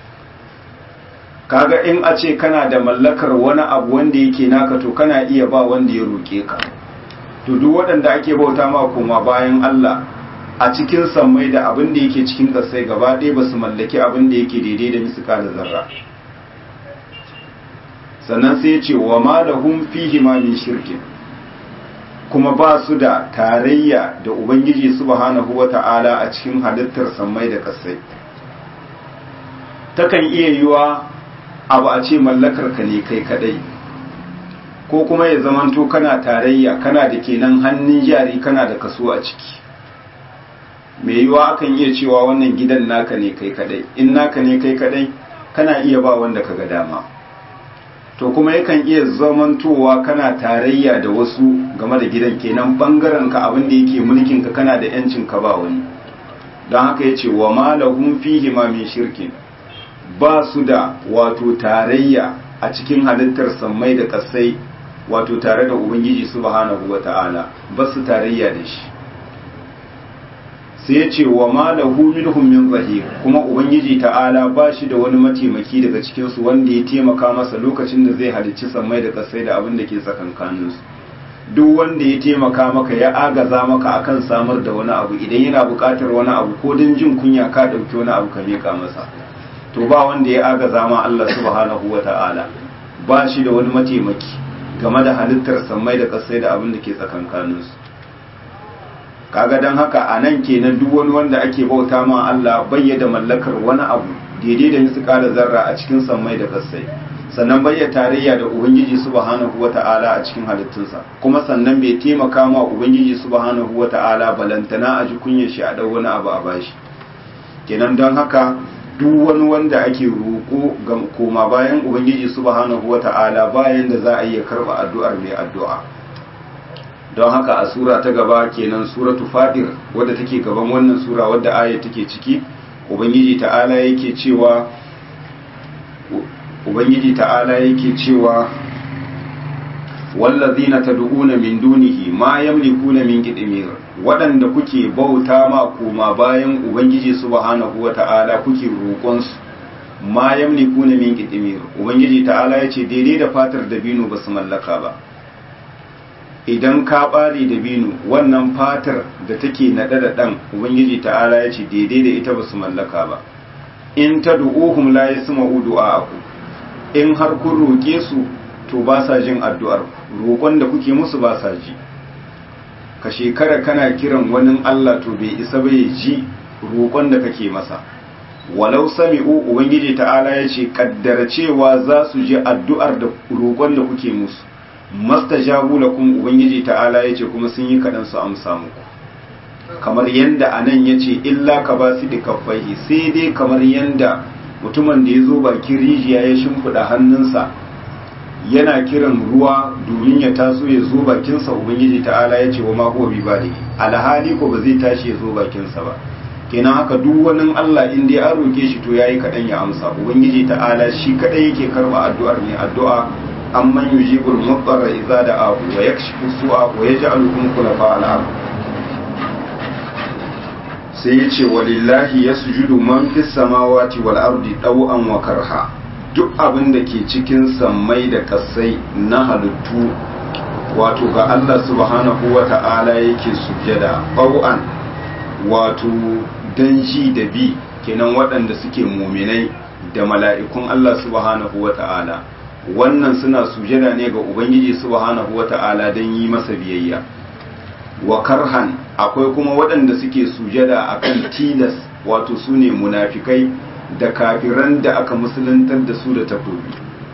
kaga in a ce kana da mallakar wani abu wanda yake naka to kana iya ba wanda ya roƙe ka to duk waɗanda ake bauta ma koma bayan Allah a cikin sammai da abin da yake cikin kasai gaba ɗaya ba su mallaki abin da yake daidai da misika da zarra sannan sai ya ce wa ma lahum fihi ma min shirkin kuma ba su da tarayya da Ubangiji subhanahu wa ta'ala a cikin halittar sammai da kasai. Takan iya yiwa abu a ce mallakar ka ne kai kadai, ko kuma ya zamanto kana tarayya kana da kenan hannun jari kana da kaso a ciki. Mai yiwa akan iya cewa wannan gidan naka ne kai kadai, in naka ne kai kadai kana iya ba wanda ka ga dama. to kuma yakan iya zamantowa kana tarayya da wasu game da gidan kenan bangaren ka abin da yake mulkin ka kana da yancin ka ba wani don haka yace wa ma lahum fihi ma min shirkin ba su da wato tarayya a cikin halittar sammai da kasai wato tare da ubangiji subhanahu wata'ala ba su tarayya da shi sai ya ce wa ma lahu minhum min zahir kuma ubangiji ta'ala ba shi da wani mataimaki daga cikin su wanda ya taimaka masa lokacin da zai halicci sammai da kasai da abin da ke tsakankanin su duk wanda ya taimaka maka ya agaza maka akan samar da wani abu idan yana buƙatar wani abu ko don jin kunya ka ɗauki wani abu ka miƙa masa to ba wanda ya agaza ma Allah subhanahu wa ta'ala ba shi da wani mataimaki game da halittar sammai da kasai da abin da ke tsakankanin su kaga don haka a nan kenan duk wani wanda ake bauta ma Allah bayyada mallakar wani abu daidai da misu da zarra a cikin sammai da kasai sannan bayya tarayya da ubangiji subhanahu wata'ala a cikin halittunsa kuma sannan bai taimaka ma ubangiji subhanahu wata'ala balantana a ji kunyar shi a dau wani abu a bashi kenan don haka duk wani wanda ake roƙo ga koma bayan ubangiji subhanahu wata'ala bayan da za a iya karɓa addu'ar mai addu'a don haka a sura ta gaba kenan suratu fadir wadda take gaban wannan sura wadda aya take ciki ubangiji ta'ala yake cewa ubangiji ta'ala yake cewa wallazina tad'una min dunihi ma yamlikuna min qidmir waɗanda kuke bauta ma koma bayan ubangiji subhanahu wata'ala kuke roƙon su ma yamlikuna min qitmir ubangiji ta'ala yace daidai da fatar dabino ba su mallaka ba idan ka bare dabino wannan fatar da take nade da dan ubangiji ta'ala yace daidai da ita ba su mallaka ba in tad'uhum la yasma'u du'a'akum in har kun roke su to ba sa jin addu'ar roƙon da kuke musu ba sa ji ka shekara kana kiran wani Allah to bai isa bai ji roƙon da kake masa walau sami'u ubangiji ta'ala ya ce kaddara cewa za su ji addu'ar da roƙon da kuke musu mastajabu lakum ubangiji ta'ala ya ce kuma sun yi kaɗan su amsa muku kamar yanda anan ya ce illa ka ba su da kafaihi sai dai kamar yanda mutumin da ya zo bakin rijiya ya shimfiɗa hannunsa yana kiran ruwa domin ya taso ya zo bakinsa ubangiji ta'ala ya ce wa ma huwa bi bali alhali ko ba zai tashi ya zo bakinsa ba kenan haka duk wani Allah in dai an roke shi to yayi kadan ya amsa ubangiji ta'ala shi kadai yake karba addu'ar ne addu'a amman yujibul mudarra idza da'ahu wa yakshifu su'a wa yaj'alukum khulafa al-ard sai ya ce walillahi yasjudu man fis samawati wal ardi taw'an wa karha duk abin da ke cikin sammai da kasai na halittu wato ga Allah subhanahu wa ta'ala yake sujjada ɓau'an wato don ji da bi kenan waɗanda suke muminai da mala'ikun Allah subhanahu wa ta'ala wannan suna sujjada ne ga Ubangiji subhanahu wa ta'ala don yi masa biyayya wa karhan akwai kuma waɗanda suke sujjada akan tilas wato su ne munafikai da kafiran da aka musuluntar da su da takobi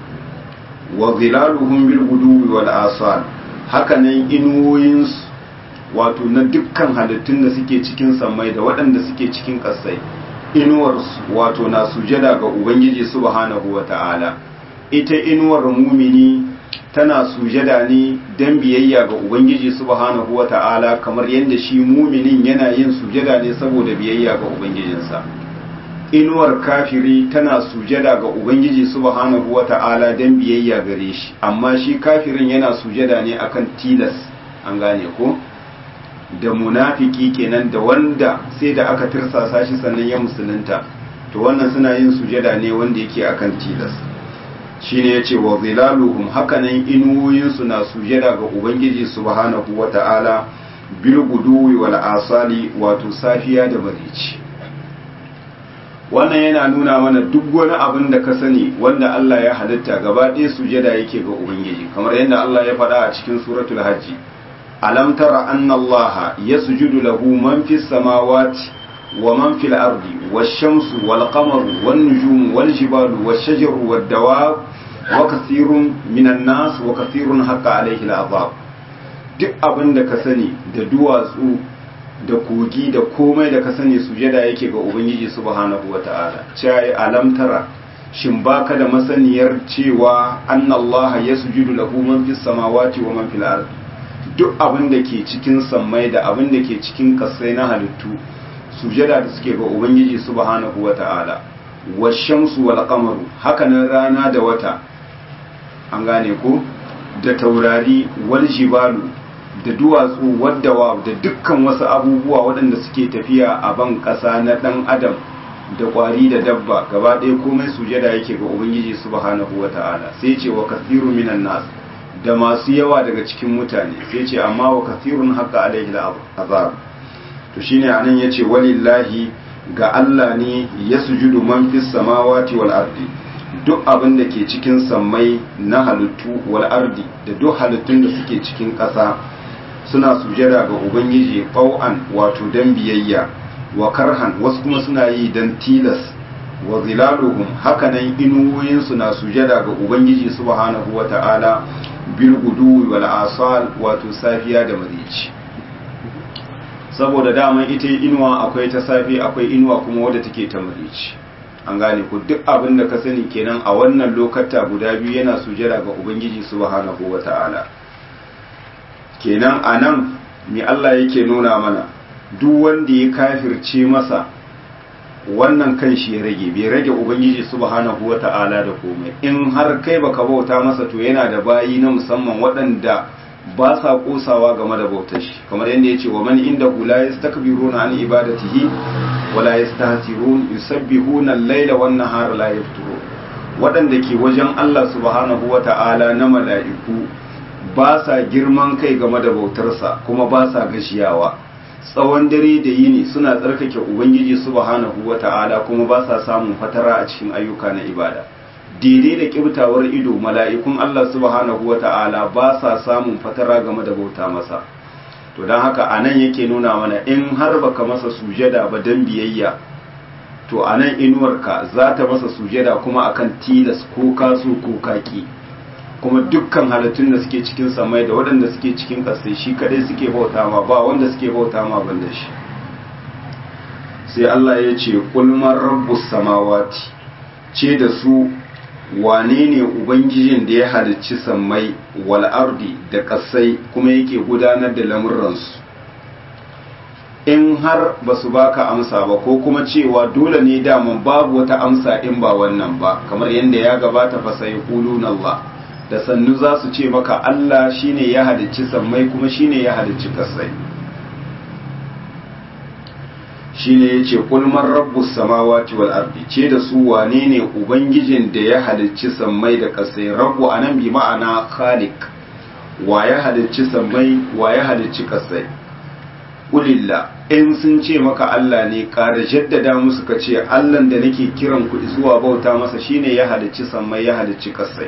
wa zilaluhum bil guduwi wal asal hakanan inuwoyinsu wato na dukkan halittun da suke cikin sammai da waɗanda suke cikin ƙasai inuwarsu wato na sujada ga ubangiji subhanahu wa ta'ala ita inuwar mumini tana sujada ne don biyayya ga ubangiji subhanahu wa ta'ala kamar yadda shi muminin yana yin sujada ne saboda biyayya ga ubangijinsa inuwar kafiri tana sujada ga ubangiji subhanahu wata'ala don biyayya gare shi amma shi kafirin yana sujada ne akan tilas an gane ko da munafiki kenan da wanda sai da aka tirsasa shi sannan ya musulunta to wannan suna yin sujada ne wanda yake akan tilas shine yace wa zilaluhum hakanan inuwoyinsu na sujada ga ubangiji subhanahu wata'ala bil guduwi wal asali wato safiya da barici wannan yana nuna mana duk wani abin da ka sani wanda Allah ya halitta gaba ɗaya sujada yake ga Ubangiji kamar yadda Allah ya faɗa a cikin suratul hajji alam tara anna Allah yasjudu lahu man fis samawati wa man fil ardi wash-shamsu wal qamaru wan nujumu wal jibalu wash-shajaru wad dawab wa kathirun minan nas wa kathirun haqqa alayhi al-azab duk abin da ka sani da duwatsu da kogi da komai da ka sani sujada yake ga ubangiji subhanahu wata'ala cai alamtara shin baka da masaniyar cewa annallaha yasjudu lahu man fis samawati wa man fil ardi duk abin da ke cikin sammai da abin da ke cikin kasai na halittu sujada da suke ga ubangiji subhanahu wata'ala washamsu wal qamaru hakanan rana da wata an gane ko da taurari wal jibalu da duwatsu waddawa da dukkan wasu abubuwa waɗanda suke tafiya a ban ƙasa na ɗan adam da ƙwari da dabba gaba ɗaya komai sujada yake ga ubangiji subhanahu wa ta'ala sai ce wa kathiru minan nas da masu yawa daga cikin mutane sai ce amma wa kathirun haqqa alaihi azab to shine anan yace walillahi ga Allah ne yasjudu man fis samawati wal ardi duk abin da ke cikin sammai na halittu wal ardi da duk halittun da suke cikin ƙasa suna sujada ga ubangiji ƙau'an wato dan biyayya wa karhan wasu kuma suna yi dan tilas wa zilaluhum hakanan inuwoyinsu na sujada ga ubangiji subhanahu wata'ala bil guduwi wal asal wato safiya da marici saboda daman ita inuwa akwai ta safi akwai inuwa kuma wadda take ta marici an gane ku duk abin da ka sani kenan a wannan lokata guda biyu yana sujada ga ubangiji subhanahu wata'ala kenan a nan mai Allah yake nuna mana duk wanda ya kafirce masa wannan kan shi ya rage bai rage ubangiji subhanahu wata'ala da komai in har kai baka bauta masa to yana da bayi na musamman waɗanda ba sa kosawa game da bautar shi kamar yadda ya ce wa man inda hula ya stakbiruna an ibadatihi wala yastahsirun yusabbihuna al-laila wan nahara la yafturun waɗanda ke wajen Allah subhanahu wata'ala na mala'iku ba sa girman kai game da bautarsa kuma ba sa gashiyawa tsawon dare da yini suna tsarkake ubangiji subhanahu wata'ala kuma ba sa samun fatara a cikin ayyuka na ibada daidai da kibtawar ido mala'ikun Allah subhanahu wata'ala ba sa samun fatara game da bauta masa to don haka anan yake nuna mana in har baka masa sujada ba dan biyayya to anan inuwarka za ta masa sujada kuma akan tilas ko kaso ko kaki kuma dukkan halittun da suke cikin samai da waɗanda suke cikin ƙasai shi kadai suke bauta ma ba wanda suke bauta ma banda shi sai Allah ya ce kulmar rabbus samawati ce da su wane ne ubangijin da ya halicci sammai wal ardi da ƙasai kuma yake gudanar da lamuransu in har ba su baka amsa ba ko kuma cewa dole ne daman babu wata amsa in ba wannan ba kamar yadda ya gabata fa sai quluna Allah da sannu za su ce maka Allah shine ya halicci sammai kuma shine ya halicci kasai shine yace qul man rabbus samawati wal ardi ce da su wane ne ubangijin da ya halicci sammai da kasai rabbu anan bi ma'ana khaliq wa ya halicci sammai wa ya halicci kasai kulilla in sun ce maka Allah ne ƙara jaddada musu ka ce Allahn da nake kiran ku zuwa bauta masa shine ya halicci sammai ya halicci kasai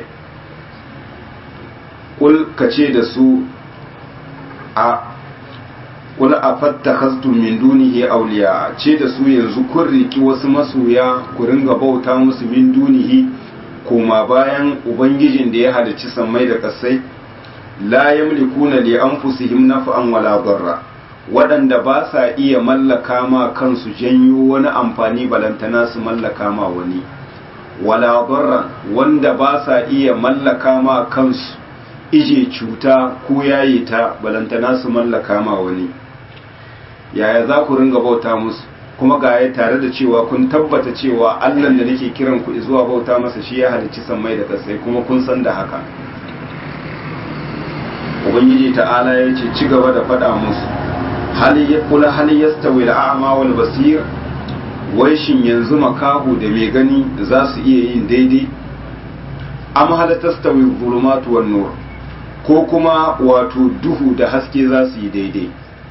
kul ka ce da su a kul a fattakhastum min dunihi awliya ce da su yanzu kun riki wasu masoya ku ringa bauta musu min dunihi koma bayan ubangijin da ya halicci sammai da kasai la yamlikuna li anfusihim naf'an wala darra waɗanda ba sa iya mallaka ma kansu janyo wani amfani balantana su mallaka ma wani wala darran wanda ba sa iya mallaka ma kansu ije cuta ko yaye ta balantana su mallaka ma wani yaya za ku ringa bauta musu kuma ga ya tare da cewa kun tabbata cewa allah da nake kiran ku zuwa bauta masa shi ya halicci sammai da kasai kuma kun san da haka ubangiji ta'ala ya ce ci gaba da faɗa musu hali ya kula hali ya stawi al'ama wal basir wai shin yanzu makahu da mai gani za su iya yin daidai am hal tastawi zulumatu wan nur ko kuma wato duhu da haske za su yi daidai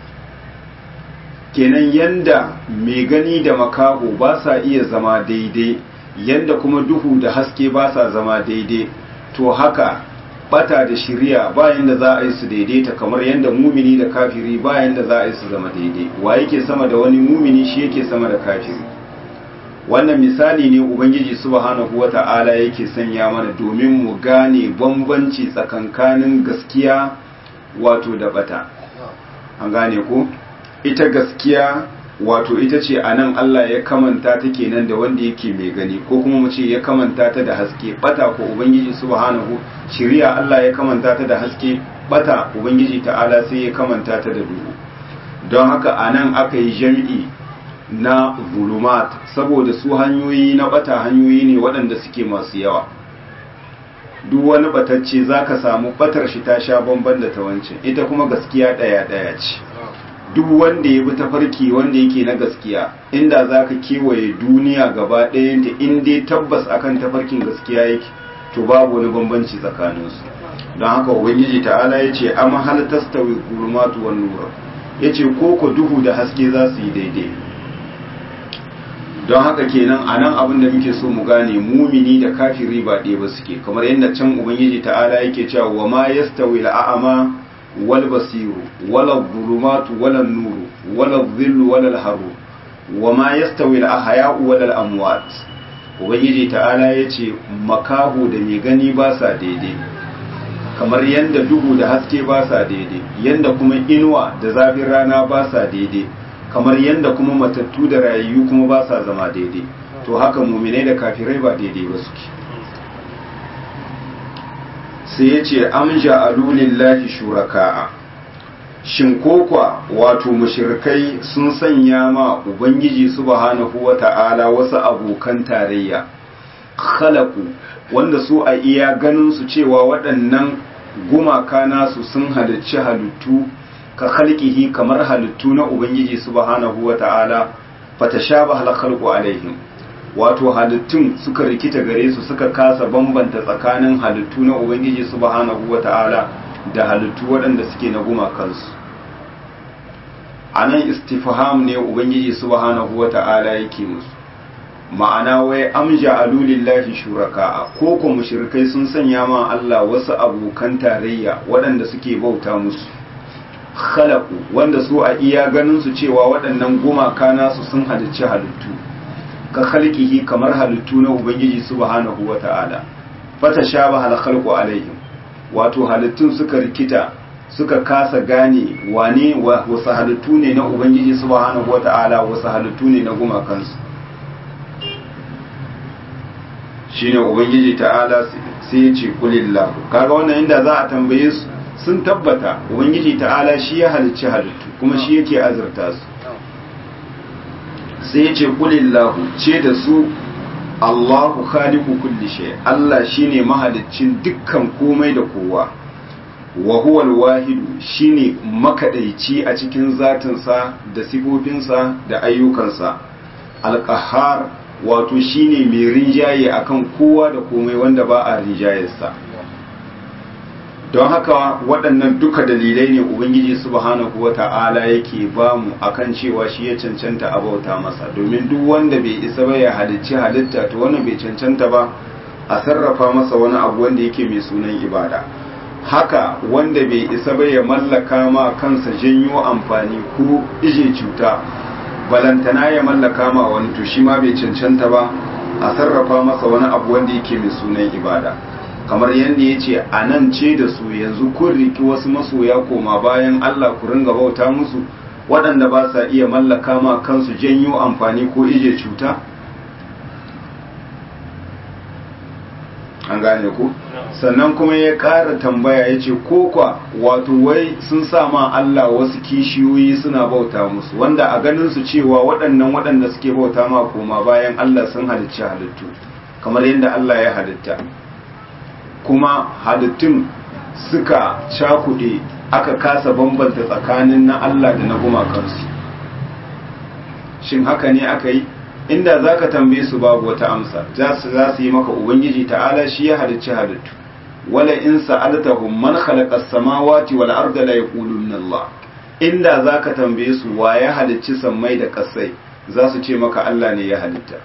kenan yanda mai gani da makaho ba sa iya zama daidai yanda kuma duhu da haske ba sa zama daidai to haka bata da shiriya bayan da za a yi su daidaita kamar yanda mumini da kafiri bayan da za a yi su zama daidai wa yake sama da wani mumini shi yake sama da kafiri wannan misali ne ubangiji subhanahu wata'ala yake sanya mana domin mu gane bambanci tsakankanin gaskiya wato da bata an gane ko ita gaskiya wato ita ce a nan Allah ya kamanta ta kenan da wanda yake mai gani ko kuma mu ce ya kamanta ta da haske bata ko ubangiji subhanahu shiriya Allah ya kamanta ta da haske bata ubangiji ta'ala sai ya kamanta ta da duhu don haka a nan aka yi jam'i na zulumat saboda su hanyoyi na bata hanyoyi ne waɗanda suke masu yawa duk wani batacce za ka samu batar shi ta sha bamban da ta wancan ita kuma gaskiya ɗaya-ɗaya ce duk wanda ya bi tafarki wanda yake na gaskiya inda za ka kewaye duniya gaba ɗayanta in dai tabbas akan tafarkin gaskiya yake to babu wani bambanci tsakaninsu don haka ubangiji ta'ala ya ce amma hal tastawi gulmatu wan nur ya ce ko ko duhu da haske za su yi daidai don haka kenan a nan abin da muke so mu gane mumini da kafiri ba ɗaya ba suke kamar yadda can ubangiji ta'ala yake cewa wa ma yastawi al'ama wal basiru wala dhulumatu wala nuru wala dhillu wala haru wa ma yastawi al-ahya'u wala al-amwat ubangiji ta'ala yace makahu da mai gani ba sa daidai kamar yanda duhu da haske ba sa daidai yanda kuma inuwa da zafin rana ba sa daidai kamar yadda kuma matattu da rayayyu kuma ba sa zama daidai to haka muminai da kafirai ba daidai ba suke sai ya ce am ja'alu lillahi shuraka'a shin kokwa wato mushrikai sun sanya ma ubangiji subhanahu wata'ala wasu abokan tarayya khalaqu wanda su a iya ganin su cewa waɗannan gumaka nasu sun halicci halittu ka khalqihi kamar halittu na ubangiji subhanahu wata'ala fatashabaha al-khalqu alaihim wato halittun suka rikita gare su suka kasa bambanta tsakanin halittu na ubangiji subhanahu wata'ala da halittu waɗanda suke na gumakansu anan istifham ne ubangiji subhanahu wata'ala yake musu ma'ana wai amja alulillahi shuraka ko ko mushrikai sun sanya ma Allah wasu abokan tarayya waɗanda suke bauta musu khalaqu wanda su a iya ganin su cewa waɗannan gumaka nasu sun halicci halittu ka khalqihi kamar halittu na ubangiji subhanahu wata'ala fata shabaha al-khalqu alaihim wato halittun suka rikita suka kasa gane wane wasu halittu ne na ubangiji subhanahu wata'ala wasu halittu ne na gumakansu shine ubangiji ta'ala sai ya ce kulillahu kaga wannan inda za a tambaye su sun tabbata ubangiji ta'ala shi ya halicci halittu kuma shi yake azurta su sai ya ce kulillahu ce da su Allahu khaliqu kulli shay Allah shine mahaliccin dukkan komai da kowa wa huwa al-wahidu shine makadaici a cikin zatinsa da sifofinsa da ayyukansa al-qahhar wato shine mai rinjaye akan kowa da komai wanda ba a rinjayarsa don haka waɗannan duka dalilai ne ubangiji subhanahu wata'ala yake ba mu akan cewa shi ya cancanta a bauta masa domin duk wanda bai isa ba ya halicci halitta to wannan bai cancanta ba a sarrafa masa wani abu wanda yake mai sunan ibada haka wanda bai isa ba ya mallaka ma kansa janyo amfani ko ije cuta balantana ya mallaka ma wani to shi ma bai cancanta ba a sarrafa masa wani abu wanda yake mai sunan ibada kamar yadda ya ce a nan ce da su yanzu kun riki wasu masoya koma bayan Allah ku ringa bauta musu waɗanda ba sa iya mallaka ma kansu janyo amfani ko ije cuta an gane ku sannan kuma ya ƙara tambaya ya ce kwa wato wai sun sa ma Allah wasu kishiyoyi suna bauta musu wanda a ganin su cewa waɗannan waɗanda suke bauta ma koma bayan Allah sun halicci halittu kamar yadda Allah ya halitta kuma halittun suka cakuɗe aka kasa bambanta tsakanin na Allah da na gumakansu shin haka ne aka yi inda za ka tambaye su babu wata amsa za su yi maka ubangiji ta'ala shi ya halicci halittu wala in sa'altahum man khalaqa as-samawati wal arda la yaquluna Allah inda za ka tambaye su wa ya halicci sammai da kasai za su ce maka Allah ne ya halitta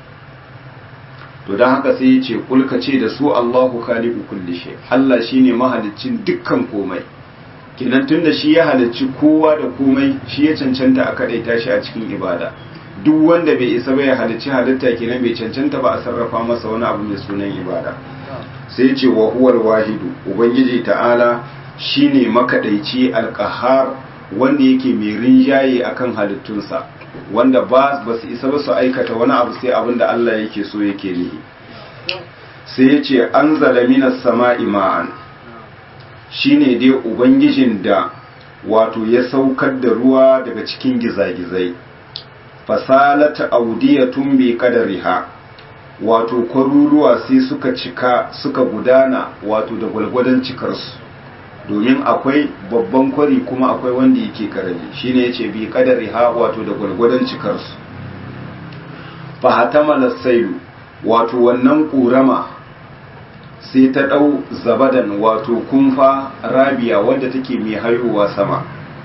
to don haka sai ya ce kulka ce da su Allahu khaliqu kulli shay Allah shine mahaliccin dukkan komai kenan tunda shi ya halicci kowa da komai shi ya cancanta a kadaita shi a cikin ibada duk wanda bai isa ba ya halicci halitta kenan bai cancanta ba a sarrafa masa wani abu mai sunan ibada sai ce wa huwal wahidu ubangiji ta'ala shine makadaici alqahar wanda yake mai rinjaye akan halittunsa wanda ba su isa ba su aikata wani abu sai abin da Allah yake so yake nihi sai ya ce an zalamina sama'i ma'an shi ne dai ubangijin da wato ya saukar da ruwa daga cikin gizagizai fasalata audiyatun bi kadariha wato kwaruruwa sai suka cika suka gudana wato da gwalgwadon cikarsu domin akwai babban kwari kuma akwai wanda yake karami shine yace bi kadari ha wato da gwargwadon cikarsu fa hatamala sailu wato wannan kurama sai ta dau zabadan wato kumfa rabiya wadda take mai hayowa sama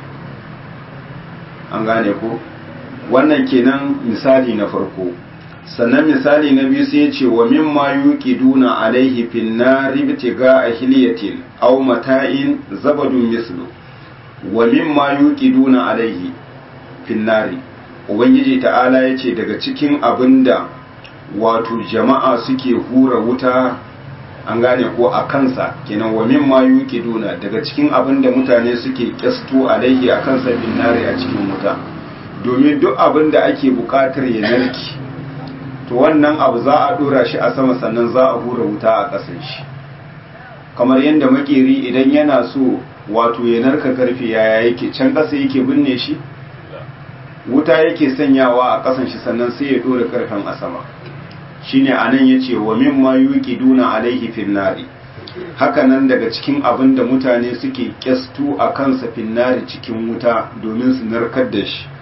an gane ko wannan kenan misali na farko sannan misali na biyu sai ce wa mimma yuqiduna alaihi fin nari bitiga ahliyatin aw mata'in zabadun mislu wa mimma yuqiduna alaihi fin nari ubangiji ta'ala yace daga cikin abinda wato jama'a suke hura wuta an gane ko a kansa kenan wa mimma yuqiduna daga cikin abinda mutane suke kyasto alaihi a kansa fin nari a cikin wuta domin duk abinda ake bukatar ya narki to wannan abu za a dora shi a sama sannan za a hura wuta a ƙasan shi kamar yadda makeri idan yana so wato ya narka karfe yaya yake can ƙasa yake binne shi wuta yake sanyawa a ƙasan shi sannan sai ya dora karfen a sama shine anan yace wa mimma yuqiduna alaihi fin nari haka nan daga cikin abin da mutane suke kyastu a kansa finnari cikin wuta domin su narkar da shi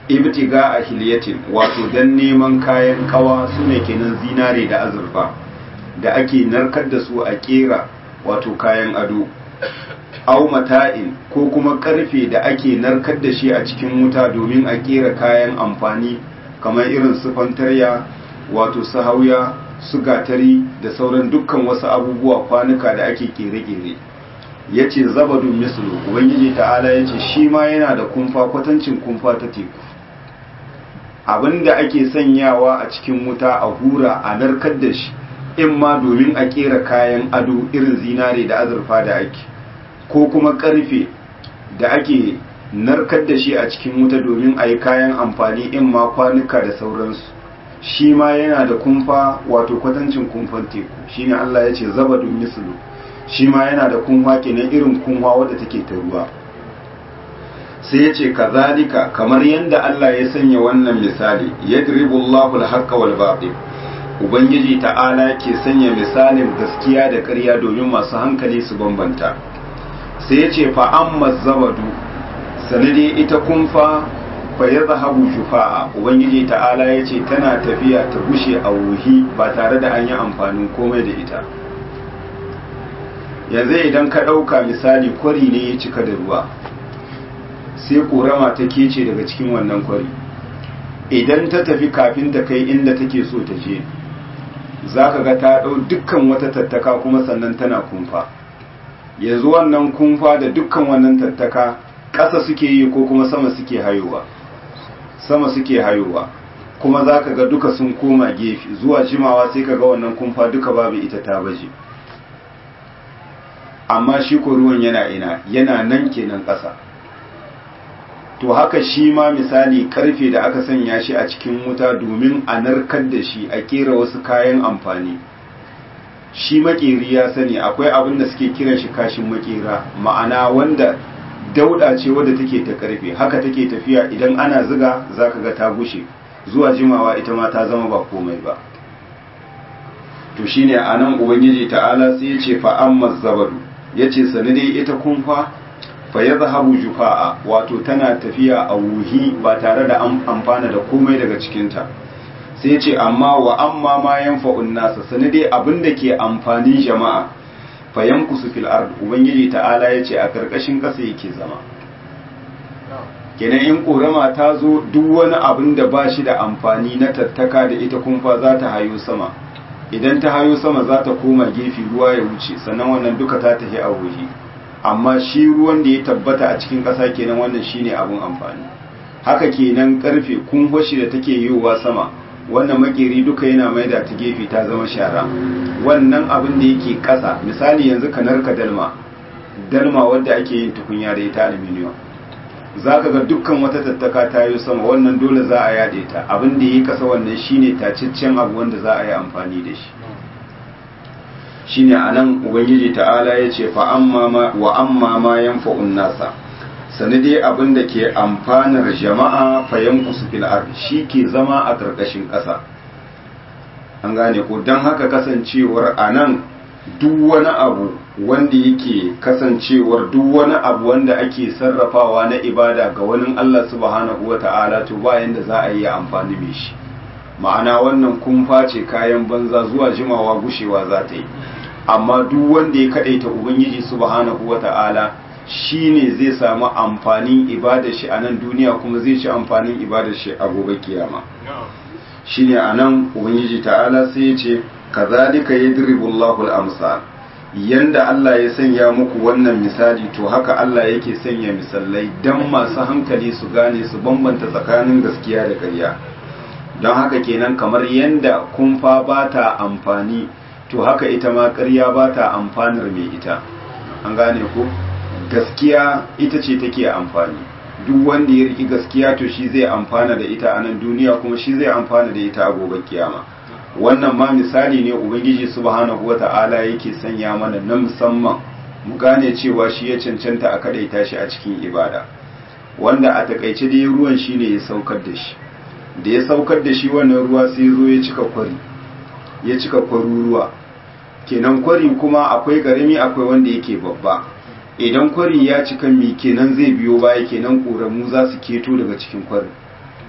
ibtiga a hiliyatin wato don neman kayan kawa su ne kenan zinare da azurfa da ake narkar da su a kera wato kayan ado au mata'in ko kuma karfe da ake narkar da shi a cikin wuta domin a kera kayan amfani kamar irin su fantarya wato su hauya su gatari da sauran dukkan wasu abubuwa kwanuka da ake kere-kere ya ce zabadun mislu ubangiji ta'ala ya ce shi ma yana da kumfa kwatancin kumfa ta teku abinda ake sanyawa a cikin wuta a hura a narkar da shi in ma domin a kera kayan ado irin zinare da azurfa da ake ko kuma karfe da ake narkar da shi a cikin wuta domin a yi kayan amfani in ma kwanuka da sauransu shi ma yana da kumfa wato kwatancin kumfan teku shine Allah ya ce zabadun mislu shi ma yana da kunwa kenan irin kunwa wadda take ta ruwa sai ya ce kazalika kamar yadda Allah ya sanya wannan misali yadribu Allahu al-haqqa wal batil ubangiji ta'ala ke sanya misalin gaskiya da ƙarya domin masu hankali su bambanta sai ya ce fa amma zabadu sanade ita kunfa fa yadhhabu jufa'a ubangiji ta'ala ya ce tana tafiya ta bushe a wuhi ba tare da an yi amfanin komai da ita yanzu idan ka ɗauka misali kwari ne ya cika da ruwa sai ƙorama ta kece daga cikin wannan kwari idan ta tafi kafin ta kai inda take so ta je za ka ga ta ɗau dukkan wata tattaka kuma sannan tana kumfa yanzu wannan kumfa da dukkan wannan tattaka ƙasa suke yi ko kuma sama suke hayowa sama suke hayowa kuma za ka ga duka sun koma gefe zuwa jimawa sai ka ga wannan kumfa duka babu ita ta baje amma shi ko ruwan yana ina yana nan kenan ƙasa to haka shi ma misali karfe da aka sanya shi a cikin wuta domin a narkar da shi a kera wasu kayan amfani shi makeri ya sani akwai abin da suke kiran shi kashin makera ma'ana wanda dauda ce wadda take ta karfe haka take tafiya idan ana ziga zaka ga ta gushe zuwa jimawa ita ma ta zama ba komai ba to shine anan ubangiji ta'ala sai ya ce fa amma zabadu yace sani dai ita kunfa fa yadhhabu jufa'a wato tana tafiya a wuhi ba tare da an amfana da komai daga cikinta sai ya ce amma wa amma ma yanfa'un nasa sani dai abin da ke amfanin jama'a fa yankusu fil ard ubangiji ta'ala yace a karkashin kasa yake zama kenan in korama ta zo duk wani abin da ba shi da amfani na tattaka da ita kumfa za ta hayo sama idan ta hayo sama za ta koma gefe ruwa ya wuce sannan wannan duka ta tafi a wuhi amma shi ruwan da ya tabbata a cikin ƙasa kenan wannan shine abin amfani haka kenan karfe kumfashi da take yiwuwa sama wannan makeri duka yana maida ta gefe ta zama shara wannan abin da yake ƙasa misali yanzu ka narka dalma dalma wadda ake yin tukunya da ita aluminium za ka ga dukkan wata tattaka ta yi sama wannan dole za a yade ta abin da yi kasa wannan shine tacaccen abu wanda za a yi amfani da shi shine anan ubangiji ta'ala ya ce fa amma ma wa amma ma yanfa'un nasa sani dai abin da ke amfanar jama'a fa yankusu fil ard shi ke zama a karkashin ƙasa an gane ko don haka kasancewar anan duk wani abu wanda yake kasancewar duk wani abu wanda ake sarrafawa na ibada ga wani Allah subhanahu wata'ala to bayan da za a yi amfani da shi ma'ana wannan kumfa ce kayan banza zuwa jimawa gushewa za ta yi amma duk wanda ya kadaita ubangiji subhanahu wata'ala shine zai samu amfanin ibadar shi a nan duniya kuma zai ci amfanin ibadar shi a gobe kiyama shine anan ubangiji ta'ala sai ya ce kazalika yadribu Allahu al-amsal yanda Allah ya sanya muku wannan misali to haka Allah yake sanya misalai dan masu hankali su gane su bambanta tsakanin gaskiya da ƙarya don haka kenan kamar yanda kumfa ba ta amfani to haka ita ma ƙarya ba ta amfanar mai ita an gane ko gaskiya ita ce take amfani duk wanda ya riki gaskiya to shi zai amfana da ita a nan duniya kuma shi zai amfana da ita a gobe kiyama wannan ma misali ne ubangiji subhanahu wata'ala yake sanya mana na musamman mu gane cewa shi ya cancanta a kadaita shi a cikin ibada wanda a takaice dai ruwan shi ne ya saukar da shi da ya saukar da shi wannan ruwa sai zo ya cika kwari ya cika kwaruruwa kenan kwari kuma akwai karami akwai wanda yake babba idan kwari ya cika mi kenan zai biyo baya kenan ƙoramu za su keto daga cikin kwari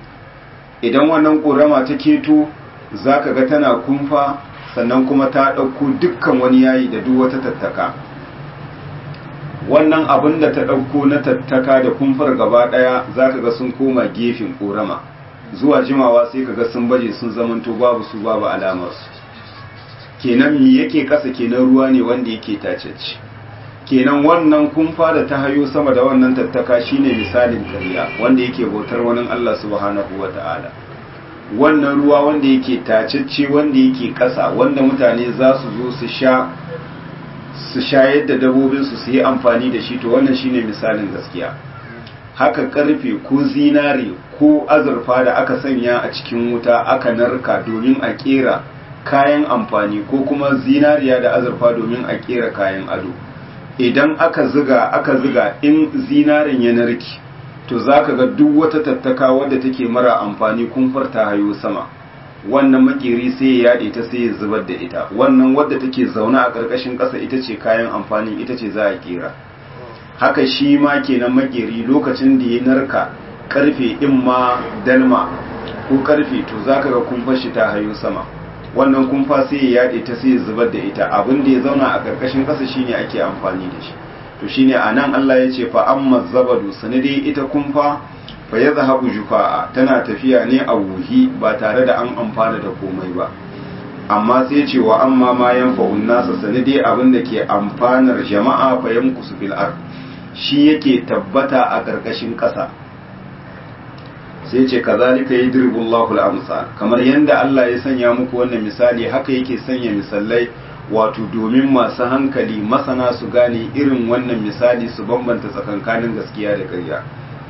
idan wannan ƙorama ta keto za ka ga tana kumfa sannan kuma ta ɗauko dukkan wani yayi da duk wata tattaka wannan abin da ta ɗauko na tattaka da kumfar gaba ɗaya za ka ga sun koma gefen ƙorama zuwa jimawa sai ka ga sun baje sun zamanto babu su babu alamarsu kenan mi yake ƙasa kenan ruwa ne wanda yake tacecci kenan wannan kumfa da ta hayo sama da wannan tattaka shine misalin karya wanda yake bautar wani Allah subhanahu wata'ala wannan ruwa wanda yake tacecce wanda yake ƙasa wanda mutane za su zo su sha su shayar da dabobinsu su yi amfani da shi to wannan shine misalin gaskiya haka karfe ko zinare ko azurfa da aka sanya a cikin wuta aka narka domin a kera kayan amfani ko kuma zinariya da azurfa domin a kera kayan ado idan aka ziga aka ziga in zinarin ya narki to zaka ga duk wata tattaka wadda take mara amfani kumfar ta hayo sama wannan makeri sai ya yade ta sai ya zubar da ita wannan wadda take zaune a ƙarƙashin ƙasa ita ce kayan amfani ita ce za a kera haka shi ma kenan makeri lokacin da ya narka karfe in ma dalma ko karfe to zaka ga kumfar shi ta hayo sama wannan kumfa sai ya yade ta sai ya zubar da ita abin da ya zauna a ƙarƙashin ƙasa shine ake amfani da shi to shine anan Allah ya ce fa amma zabadu sanadi ita kumfa fa ya zahabu jufa'a tana tafiya ne a wuhi ba tare da an amfana da komai ba amma sai ce wa amma ma yanfa'un nasa sanadi abin da ke amfanar jama'a fa yamkusu fil ard shi yake tabbata a ƙarƙashin ƙasa sai ce kazalika yadribu Allahu al-amsal kamar yanda Allah ya sanya muku wannan misali haka yake sanya misalai wato domin masu hankali masana su gane irin wannan misali su bambanta tsakankanin gaskiya da ƙarya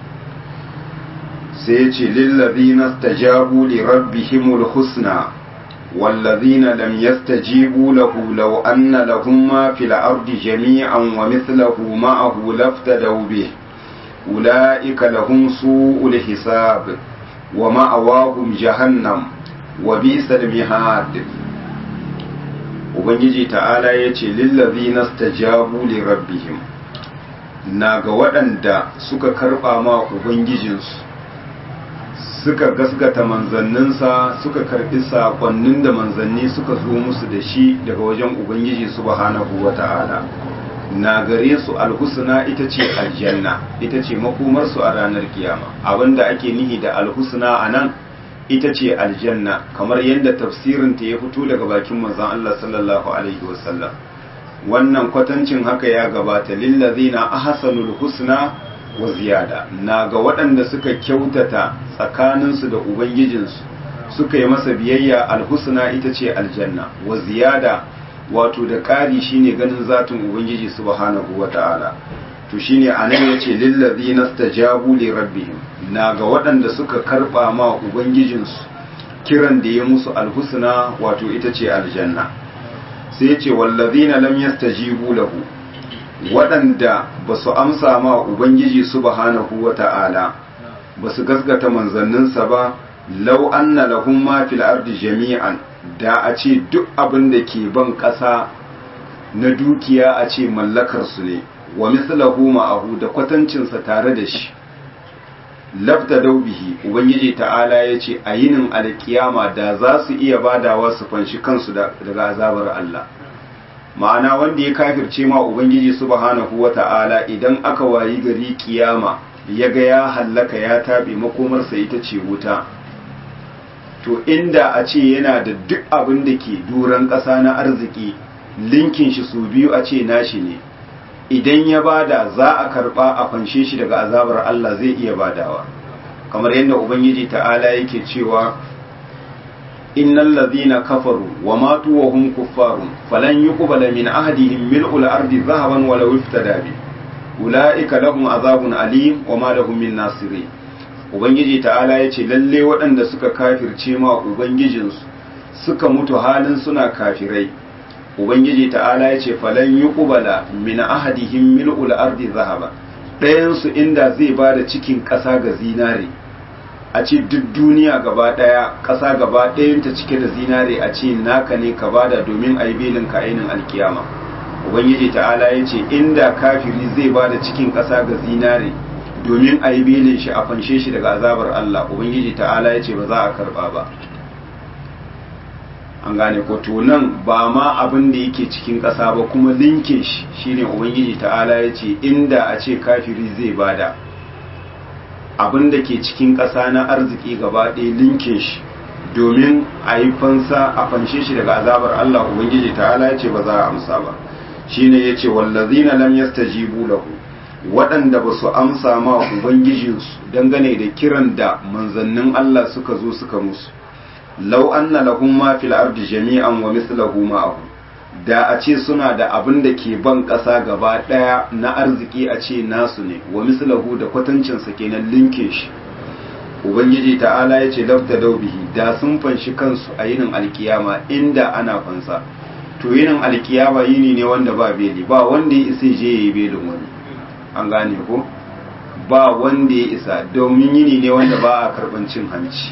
sai ce lillazina stajabu li rabbihimul husna wallazina lam yastajibu lahu law anna lahum ma fil ardi jami'an wa mithluhu ma'ahu laftadaw bih ulaika lahum su'ul hisab wa ma'awahum jahannam wa bisal mihad ubangiji ta'ala yace lillazina stajabu li rabbihim na ga waɗanda suka karɓa ma ubangijinsu suka gasgata manzanninsa suka karɓi saƙonnin da manzanni suka zo musu da shi daga wajen ubangiji subhanahu wa ta'ala na gare su alhusna ita ce aljanna ita ce makomarsu a ranar kiyama abinda ake nihi da alhusna a nan ita ce aljanna kamar yadda tafsirinta ya fito daga bakin manzon Allah sallallahu alaihi wasallam wannan kwatancin haka ya gabata lillazina ahsanul husna wa ziyada na ga waɗanda suka kyautata tsakaninsu da ubangijinsu suka yi masa biyayya alhusna ita ce aljanna wa ziyada wato da ƙari shine ganin zatin ubangiji subhanahu wata'ala to shine anan yace lillazina stajabu li rabbihim na ga waɗanda suka karɓa ma ubangijinsu kiran da ya musu alhusna wato ita ce aljanna sai yace wallazina lam yastajibu lahu waɗanda ba su amsa ma ubangiji subhanahu wata'ala ba su gasgata manzanninsa ba lau anna lahum ma fil ardi jami'an da a ce duk abin da ke ban ƙasa na dukiya a ce mallakar su ne wa mislahu ma'ahu da kwatancinsa tare da shi labda daubihi ubangiji ta'ala ya ce a yinin alkiyama da za su iya badawa su fanshi kansu daga azabar Allah ma'ana wanda ya kafirce ma ubangiji subhanahu wata'ala idan aka wayi gari kiyama ya ga ya hallaka ya tabe makomarsa ita ce wuta to inda a ce yana da duk abin da ke duran ƙasa na arziki linkin shi su biyu a ce nashi ne idan ya bada za a karba a fanshe shi daga azabar Allah zai iya badawa kamar yadda ubangiji ta'ala yake cewa innal ladhina kafaru wa matu wa hum kuffarun falan yuqbala min ahadihim mil'ul ardi dhahaban wa law iftada bi ulaika lahum azabun alim wa ma lahum min nasirin ubangiji ta'ala yace lalle waɗanda suka kafirce ma ubangijinsu suka mutu halin suna kafirai ubangiji ta'ala ya ce falan yi ƙubala min ahadihim mil'ul ardi zahaba ɗayansu inda zai ba da cikin ƙasa ga zinare a ce duk duniya gaba ɗaya ƙasa gaba ɗayanta cike da zinare a ce naka ne ka bada domin a yi belin ka ainin alkiyama ubangiji ta'ala ya ce inda kafiri zai ba da cikin ƙasa ga zinare domin a yi belin shi a fanshe shi daga azabar Allah ubangiji ta'ala ya ce ba za a karba ba an gane ko to nan ba ma abin da yake cikin ƙasa ba kuma linke shi shine ubangiji ta'ala ya ce inda a ce kafiri zai bada abin da ke cikin ƙasa na arziki gaba ɗaya linke shi domin a yi fansa a fanshe shi daga azabar Allah ubangiji ta'ala ya ce ba za a amsa ba shine ya ce wallazina lam yastajibu lahu waɗanda ba su amsa ma ubangijinsu dangane da kiran da manzannin Allah suka zo suka musu lau anna lahum ma fil ardi jami'an wa mithluhu ma'ahu da a ce suna da abin da ke ban ƙasa gaba ɗaya na arziki a ce nasu ne wa mislahu da kwatancin sa kenan linke shi ubangiji ta'ala ya ce lafta daubihi da sun fanshi kansu a yinin alkiyama inda ana fansa to yinin alkiyama yini ne wanda ba beli ba wanda ya isa je ya yi belin wani an gane ko ba wanda ya isa domin yini ne wanda ba a karɓan cin hanci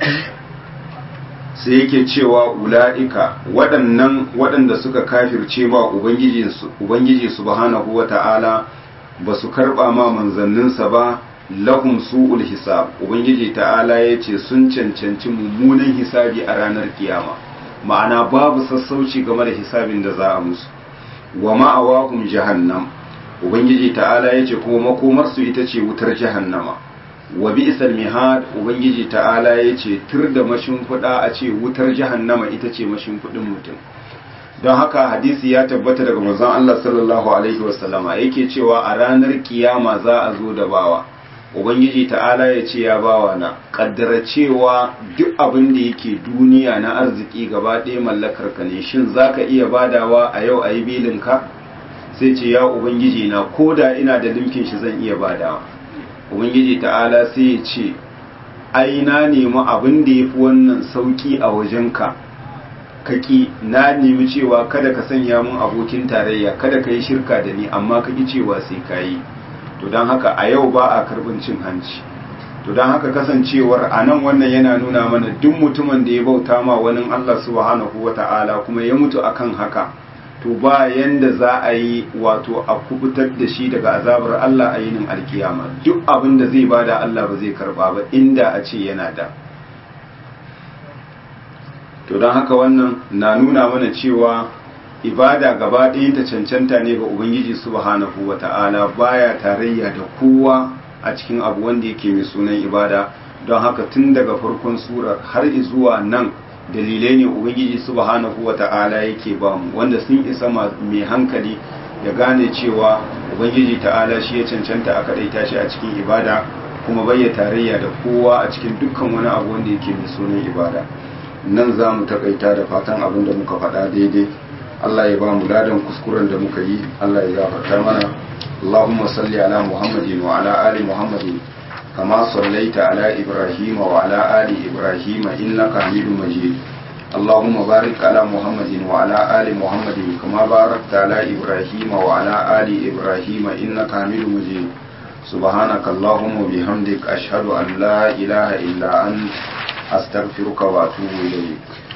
sai yake cewa ula'ika waɗannan waɗanda suka kafirce ma ubangiji subhanahu wa ta'ala ba su karɓa ma manzanninsa ba lahum su'ul hisab ubangiji ta'ala ya ce sun cancanci mummunan hisabi a ranar kiyama ma'ana babu sassauci game da hisabin da za a musu wa ma'awahum jahannam ubangiji ta'ala ya ce kuma makomarsu ita ce wutar jahannama wa bi'sal mihad ubangiji ta'ala yace tur da mashimfuda a ce wutar jahannama ita ce mashimfudin mutum don haka hadisi ya tabbata daga manzon Allah sallallahu alaihi wasallama yake cewa a ranar kiyama za a zo da bawa ubangiji ta'ala ya ce ya bawa na kaddara cewa duk abin da yake duniya na arziki gaba ɗaya mallakar ka ne shin zaka iya badawa a yau a yi bilin ka sai ce ya ubangiji na koda ina da limkin shi zan iya badawa ubangiji ta'ala sai ya ce ai na nemi abin da ya fi wannan sauki a wajenka kaki na nemi cewa kada ka sanya mun abokin tarayya kada ka yi shirka da ni amma kaki cewa sai ka yi to don haka a yau ba a karbin cin hanci to don haka kasancewar a nan wannan yana nuna mana duk mutumin da ya bauta ma wani Allah subhanahu wa ta'ala kuma ya mutu akan haka to ba yanda za a yi wato a kubutar da shi daga azabar Allah a yinin alkiyama duk abin da zai bada Allah ba zai karba ba inda a ce yana da to don haka wannan na nuna mana cewa ibada gaba ɗaya ta cancanta ne ga ubangiji subhanahu wa ta'ala baya tarayya da kowa a cikin abu wanda yake mai sunan ibada don haka tun daga farkon surar har zuwa nan dalilai ne ubangiji subhanahu wata'ala yake ba mu wanda sun isa mai hankali ya gane cewa ubangiji ta'ala shi ya cancanta a kadaita shi a cikin ibada kuma bayya tarayya da kowa a cikin dukkan wani abu wanda yake mai sunan ibada nan za mu takaita da fatan abin da muka faɗa daidai Allah ya ba mu ladan kuskuren da muka yi Allah ya gafarta mana Allahumma salli ala Muhammadin wa ala ali Muhammadin كما صليت على إبراهيم وعلى آل إبراهيم إنك حميد مجيد اللهم بارك على محمد وعلى آل محمد كما باركت على إبراهيم وعلى آل إبراهيم إنك حميد مجيد سبحانك اللهم وبحمدك أشهد أن لا إله إلا أنت أستغفرك وأتوب إليك